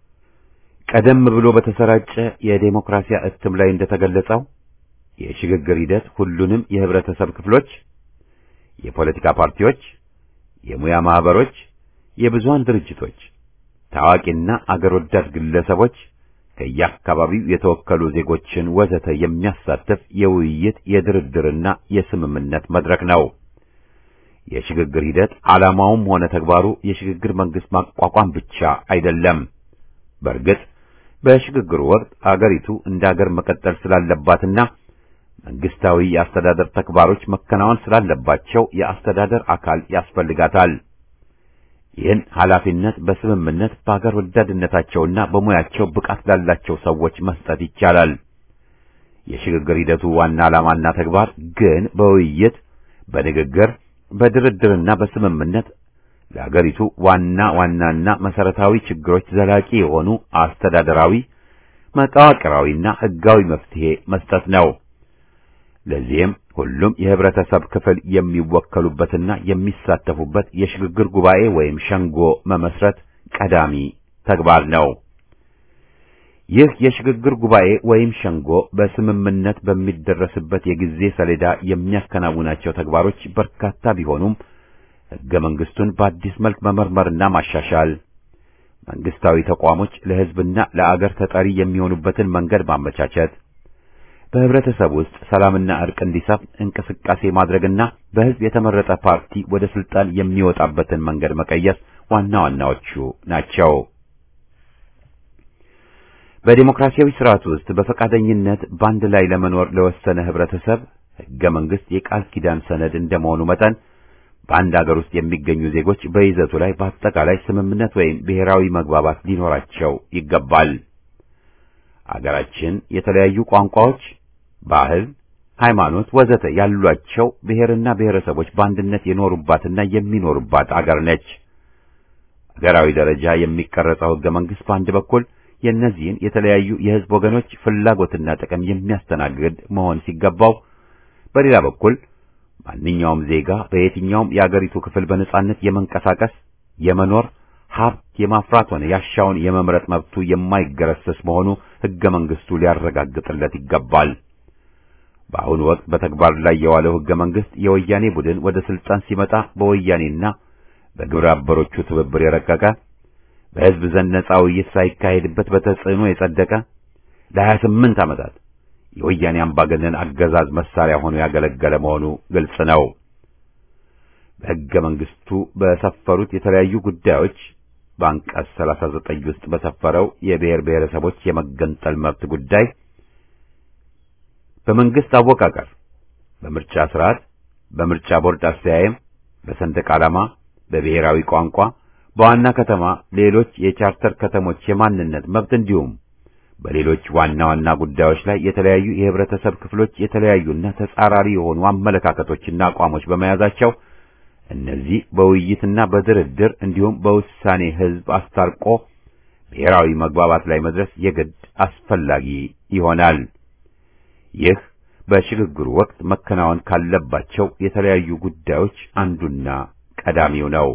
ቀደም ብሎ በተሰራጨ የዴሞክራሲያ እትም ላይ እንደተገለጸው የሽግግር ሂደት ሁሉንም የህብረተሰብ ክፍሎች፣ የፖለቲካ ፓርቲዎች፣ የሙያ ማህበሮች፣ የብዙሃን ድርጅቶች፣ ታዋቂና አገር ወዳድ ግለሰቦች ከየአካባቢው የተወከሉ ዜጎችን ወዘተ የሚያሳትፍ የውይይት የድርድርና የስምምነት መድረክ ነው። የሽግግር ሂደት ዓላማውም ሆነ ተግባሩ የሽግግር መንግስት ማቋቋም ብቻ አይደለም። በእርግጥ በሽግግሩ ወቅት አገሪቱ እንደ አገር መቀጠል ስላለባትና መንግስታዊ የአስተዳደር ተግባሮች መከናወን ስላለባቸው የአስተዳደር አካል ያስፈልጋታል። ይህን ኃላፊነት በስምምነት በአገር ወዳድነታቸውና በሙያቸው ብቃት ላላቸው ሰዎች መስጠት ይቻላል። የሽግግር ሂደቱ ዋና ዓላማና ተግባር ግን በውይይት በንግግር በድርድርና በስምምነት ለአገሪቱ ዋና ዋናና መሰረታዊ ችግሮች ዘላቂ የሆኑ አስተዳደራዊ፣ መዋቅራዊና ሕጋዊ መፍትሄ መስጠት ነው። ለዚህም ሁሉም የህብረተሰብ ክፍል የሚወከሉበትና የሚሳተፉበት የሽግግር ጉባኤ ወይም ሸንጎ መመስረት ቀዳሚ ተግባር ነው። ይህ የሽግግር ጉባኤ ወይም ሸንጎ በስምምነት በሚደረስበት የጊዜ ሰሌዳ የሚያከናውናቸው ተግባሮች በርካታ ቢሆኑም ሕገ መንግስቱን በአዲስ መልክ መመርመርና ማሻሻል፣ መንግስታዊ ተቋሞች ለህዝብና ለአገር ተጠሪ የሚሆኑበትን መንገድ ማመቻቸት በህብረተሰብ ውስጥ ሰላምና እርቅ እንዲሰፍን እንቅስቃሴ ማድረግና በህዝብ የተመረጠ ፓርቲ ወደ ስልጣን የሚወጣበትን መንገድ መቀየስ ዋና ዋናዎቹ ናቸው። በዲሞክራሲያዊ ስርዓት ውስጥ በፈቃደኝነት በአንድ ላይ ለመኖር ለወሰነ ህብረተሰብ ህገ መንግስት የቃል ኪዳን ሰነድ እንደመሆኑ መጠን በአንድ አገር ውስጥ የሚገኙ ዜጎች በይዘቱ ላይ በአጠቃላይ ስምምነት ወይም ብሔራዊ መግባባት ሊኖራቸው ይገባል። አገራችን የተለያዩ ቋንቋዎች ባህል፣ ሃይማኖት፣ ወዘተ ያሏቸው ብሔርና ብሔረሰቦች በአንድነት የኖሩባትና የሚኖሩባት አገር ነች። አገራዊ ደረጃ የሚቀረጸው ህገ መንግስት በአንድ በኩል የእነዚህን የተለያዩ የህዝብ ወገኖች ፍላጎትና ጥቅም የሚያስተናግድ መሆን ሲገባው፣ በሌላ በኩል ማንኛውም ዜጋ በየትኛውም የአገሪቱ ክፍል በነጻነት የመንቀሳቀስ የመኖር ሀብት የማፍራት ሆነ ያሻውን የመምረጥ መብቱ የማይገረሰስ መሆኑ ህገ መንግስቱ ሊያረጋግጥለት ይገባል። በአሁኑ ወቅት በተግባር ላይ የዋለው ህገ መንግስት የወያኔ ቡድን ወደ ስልጣን ሲመጣ በወያኔና በግብረ አበሮቹ ትብብር የረቀቀ በህዝብ ዘንድ ነጻ ውይይት ሳይካሄድበት በተጽዕኖ የጸደቀ ለሀያ ስምንት ዓመታት የወያኔ አምባገነን አገዛዝ መሳሪያ ሆኖ ያገለገለ መሆኑ ግልጽ ነው። በሕገ መንግስቱ በሰፈሩት የተለያዩ ጉዳዮች በአንቀጽ 39 ውስጥ በሰፈረው የብሔር ብሔረሰቦች የመገንጠል መብት ጉዳይ በመንግስት አወቃቀር፣ በምርጫ ስርዓት፣ በምርጫ ቦርድ አስተያየም፣ በሰንደቅ ዓላማ፣ በብሔራዊ ቋንቋ፣ በዋና ከተማ ሌሎች የቻርተር ከተሞች የማንነት መብት እንዲሁም በሌሎች ዋና ዋና ጉዳዮች ላይ የተለያዩ የህብረተሰብ ክፍሎች የተለያዩና ተጻራሪ የሆኑ አመለካከቶችና አቋሞች በመያዛቸው እነዚህ በውይይትና በድርድር እንዲሁም በውሳኔ ህዝብ አስታርቆ ብሔራዊ መግባባት ላይ መድረስ የግድ አስፈላጊ ይሆናል። ይህ በሽግግሩ ወቅት መከናወን ካለባቸው የተለያዩ ጉዳዮች አንዱና ቀዳሚው ነው።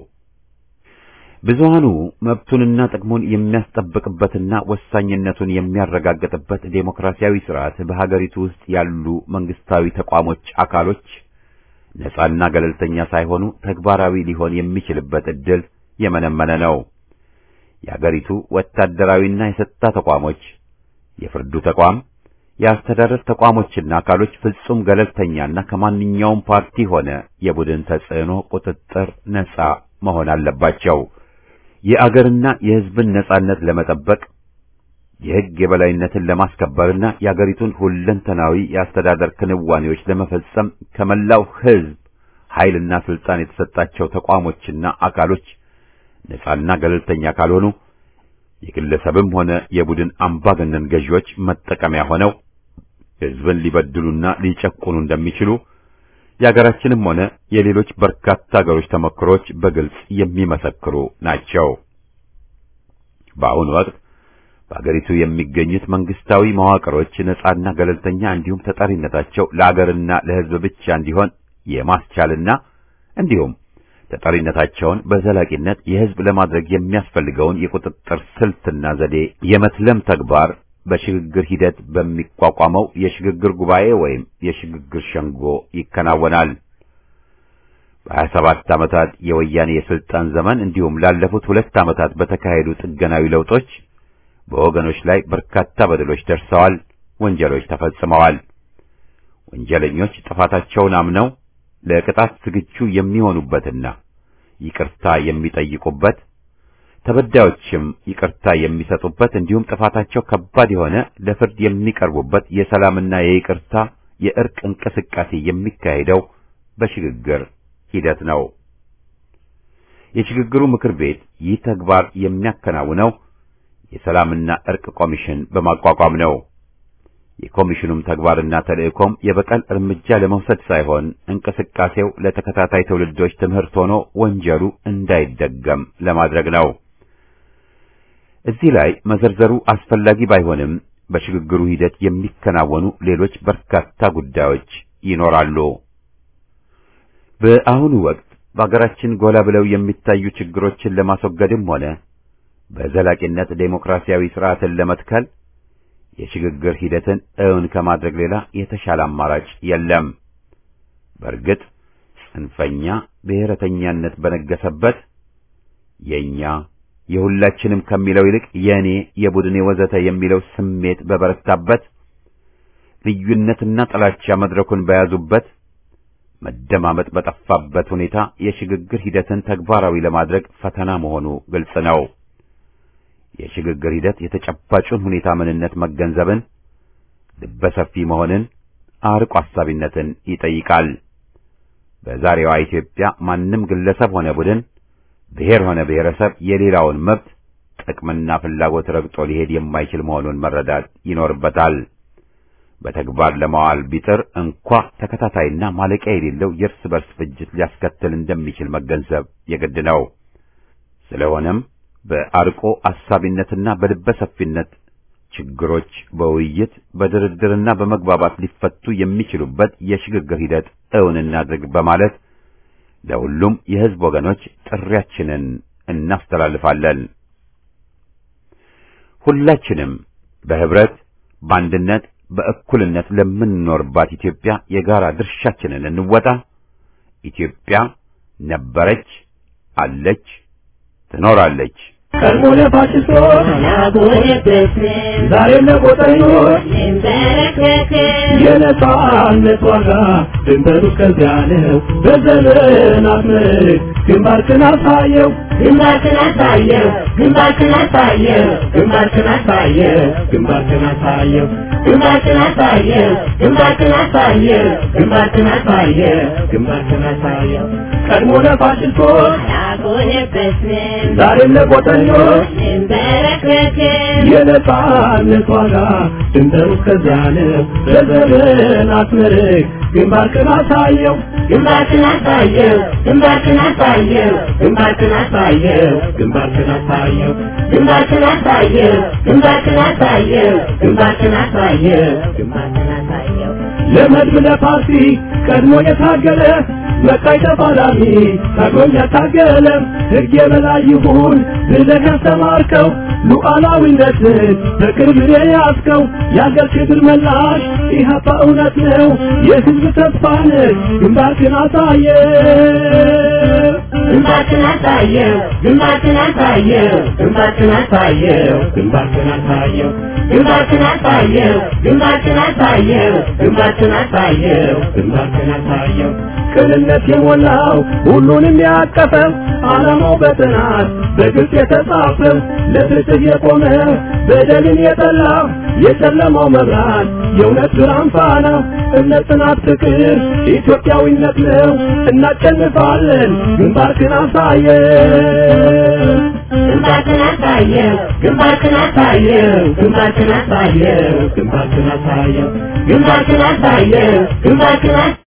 ብዙሃኑ መብቱንና ጥቅሙን የሚያስጠብቅበትና ወሳኝነቱን የሚያረጋግጥበት ዴሞክራሲያዊ ስርዓት በሀገሪቱ ውስጥ ያሉ መንግስታዊ ተቋሞች አካሎች ነጻና ገለልተኛ ሳይሆኑ ተግባራዊ ሊሆን የሚችልበት ዕድል የመነመነ ነው። የአገሪቱ ወታደራዊና የጸጥታ ተቋሞች፣ የፍርዱ ተቋም፣ የአስተዳደር ተቋሞችና አካሎች ፍጹም ገለልተኛና ከማንኛውም ፓርቲ ሆነ የቡድን ተጽዕኖ ቁጥጥር ነጻ መሆን አለባቸው። የአገርና የሕዝብን ነጻነት ለመጠበቅ የሕግ የበላይነትን ለማስከበርና የአገሪቱን ሁለንተናዊ የአስተዳደር ክንዋኔዎች ለመፈጸም ከመላው ሕዝብ ኃይልና ስልጣን የተሰጣቸው ተቋሞችና አካሎች ነጻና ገለልተኛ ካልሆኑ የግለሰብም ሆነ የቡድን አምባገነን ገዢዎች መጠቀሚያ ሆነው ሕዝብን ሊበድሉና ሊጨቁኑ እንደሚችሉ የአገራችንም ሆነ የሌሎች በርካታ አገሮች ተሞክሮች በግልጽ የሚመሰክሩ ናቸው። በአሁኑ ወቅት በአገሪቱ የሚገኙት መንግስታዊ መዋቅሮች ነጻና ገለልተኛ እንዲሁም ተጠሪነታቸው ለአገርና ለሕዝብ ብቻ እንዲሆን የማስቻልና እንዲሁም ተጠሪነታቸውን በዘላቂነት የሕዝብ ለማድረግ የሚያስፈልገውን የቁጥጥር ስልትና ዘዴ የመትለም ተግባር በሽግግር ሂደት በሚቋቋመው የሽግግር ጉባኤ ወይም የሽግግር ሸንጎ ይከናወናል። በሀያ ሰባት ዓመታት የወያኔ የስልጣን ዘመን እንዲሁም ላለፉት ሁለት ዓመታት በተካሄዱ ጥገናዊ ለውጦች በወገኖች ላይ በርካታ በደሎች ደርሰዋል፣ ወንጀሎች ተፈጽመዋል። ወንጀለኞች ጥፋታቸውን አምነው ለቅጣት ዝግጁ የሚሆኑበትና ይቅርታ የሚጠይቁበት ተበዳዮችም ይቅርታ የሚሰጡበት እንዲሁም ጥፋታቸው ከባድ የሆነ ለፍርድ የሚቀርቡበት የሰላምና የይቅርታ የእርቅ እንቅስቃሴ የሚካሄደው በሽግግር ሂደት ነው። የሽግግሩ ምክር ቤት ይህ ተግባር የሚያከናውነው የሰላምና እርቅ ኮሚሽን በማቋቋም ነው። የኮሚሽኑም ተግባርና ተልእኮም የበቀል እርምጃ ለመውሰድ ሳይሆን እንቅስቃሴው ለተከታታይ ትውልዶች ትምህርት ሆኖ ወንጀሉ እንዳይደገም ለማድረግ ነው። እዚህ ላይ መዘርዘሩ አስፈላጊ ባይሆንም በሽግግሩ ሂደት የሚከናወኑ ሌሎች በርካታ ጉዳዮች ይኖራሉ። በአሁኑ ወቅት በአገራችን ጎላ ብለው የሚታዩ ችግሮችን ለማስወገድም ሆነ በዘላቂነት ዴሞክራሲያዊ ስርዓትን ለመትከል የሽግግር ሂደትን እውን ከማድረግ ሌላ የተሻለ አማራጭ የለም። በእርግጥ ጽንፈኛ ብሔረተኛነት በነገሰበት የኛ የሁላችንም ከሚለው ይልቅ የእኔ፣ የቡድኔ ወዘተ የሚለው ስሜት በበረታበት ልዩነትና ጥላቻ መድረኩን በያዙበት መደማመጥ በጠፋበት ሁኔታ የሽግግር ሂደትን ተግባራዊ ለማድረግ ፈተና መሆኑ ግልጽ ነው። የሽግግር ሂደት የተጨባጩን ሁኔታ ምንነት መገንዘብን፣ ልበሰፊ መሆንን፣ አርቆ አሳቢነትን ይጠይቃል። በዛሬዋ ኢትዮጵያ ማንም ግለሰብ ሆነ ቡድን፣ ብሔር ሆነ ብሔረሰብ የሌላውን መብት ጥቅምና ፍላጎት ረግጦ ሊሄድ የማይችል መሆኑን መረዳት ይኖርበታል። በተግባር ለማዋል ቢጥር እንኳ ተከታታይና ማለቂያ የሌለው የእርስ በርስ ፍጅት ሊያስከትል እንደሚችል መገንዘብ የግድ ነው። ስለሆነም በአርቆ አሳቢነትና በልበ ሰፊነት ችግሮች በውይይት በድርድርና በመግባባት ሊፈቱ የሚችሉበት የሽግግር ሂደት እውን እናድርግ በማለት ለሁሉም የሕዝብ ወገኖች ጥሪያችንን እናስተላልፋለን። ሁላችንም በህብረት በአንድነት በእኩልነት ለምንኖርባት ኢትዮጵያ የጋራ ድርሻችንን እንወጣ። ኢትዮጵያ ነበረች፣ አለች፣ ትኖራለች። ቀድሞ ለፋሽስቶች ዛሬ ለቆጠኞች የነጻነት ዋጋ ድንበሩ እስከዚያ ነው። በዘመናት ምርክ ግንባርክን አሳየው ግንባርክን አሳየው ግንባርክን አሳየው ግንባርክን አሳየው ግንባርክን አሳየው ግንባርክን አሳየው ግንባርክን አሳየው ግንባርክን አሳየው ግንባርክን አሳየው ቀድሞ ለፋሽስቶች አልቆነበስንም ዛሬም ለቆጠኞች እንበረከክም የነጻነት ዋጋ ድንበሩ እስከዚያ ነው። በዘመናት ምርክ ግንባርክን አሳየው ግንባርክን አሳየው ግንባርክን አሳየው ግንባርክን አሳየው ግንባርክን አሳየው ግንባርክን አሳየው ግንባርክን አሳየው ግንባርክን አሳየው ግንባርክን አሳየው ለመድብ ለፓርቲ ቀድሞ የታገለ መቃይ ተፋላሚ ታግሎኝ ያታገለ ሕግ የበላይ ይሁን ብለህ ያስተማርከው ሉዓላዊነትን በቅርብ የያዝከው የአገር ክብር መላሽ ኢህአፓ እውነት ነው የሕዝብ ተስፋ ነህ ግንባርክን አሳየ ግንባርክን አሳየው ግንባርክን አሳየው ግንባርክን አሳየው ግንባርክን አሳየው ግንባርክን አሳየው ግንባርክን አሳየው ግንባርክን አሳየው ግንባርክን አሳየው ቅንነት የሞላው ሁሉንም ያቀፈው ዓላማው በጥናት በግልጽ የተጻፈው ለፍትህ የቆመ በደልን የጠላ የጨለማው መብራት የእውነት ብርሃን ፋና እምነት፣ ጽናት፣ ፍቅር ኢትዮጵያዊነት ነው። እናሸንፋለን። ግንባርክን አሳየው ግንባርክን አሳየው ግንባርክን አሳየው ግንባርክን አሳየው ግንባርክን አሳየው ግንባርክን አሳየው ግንባርክን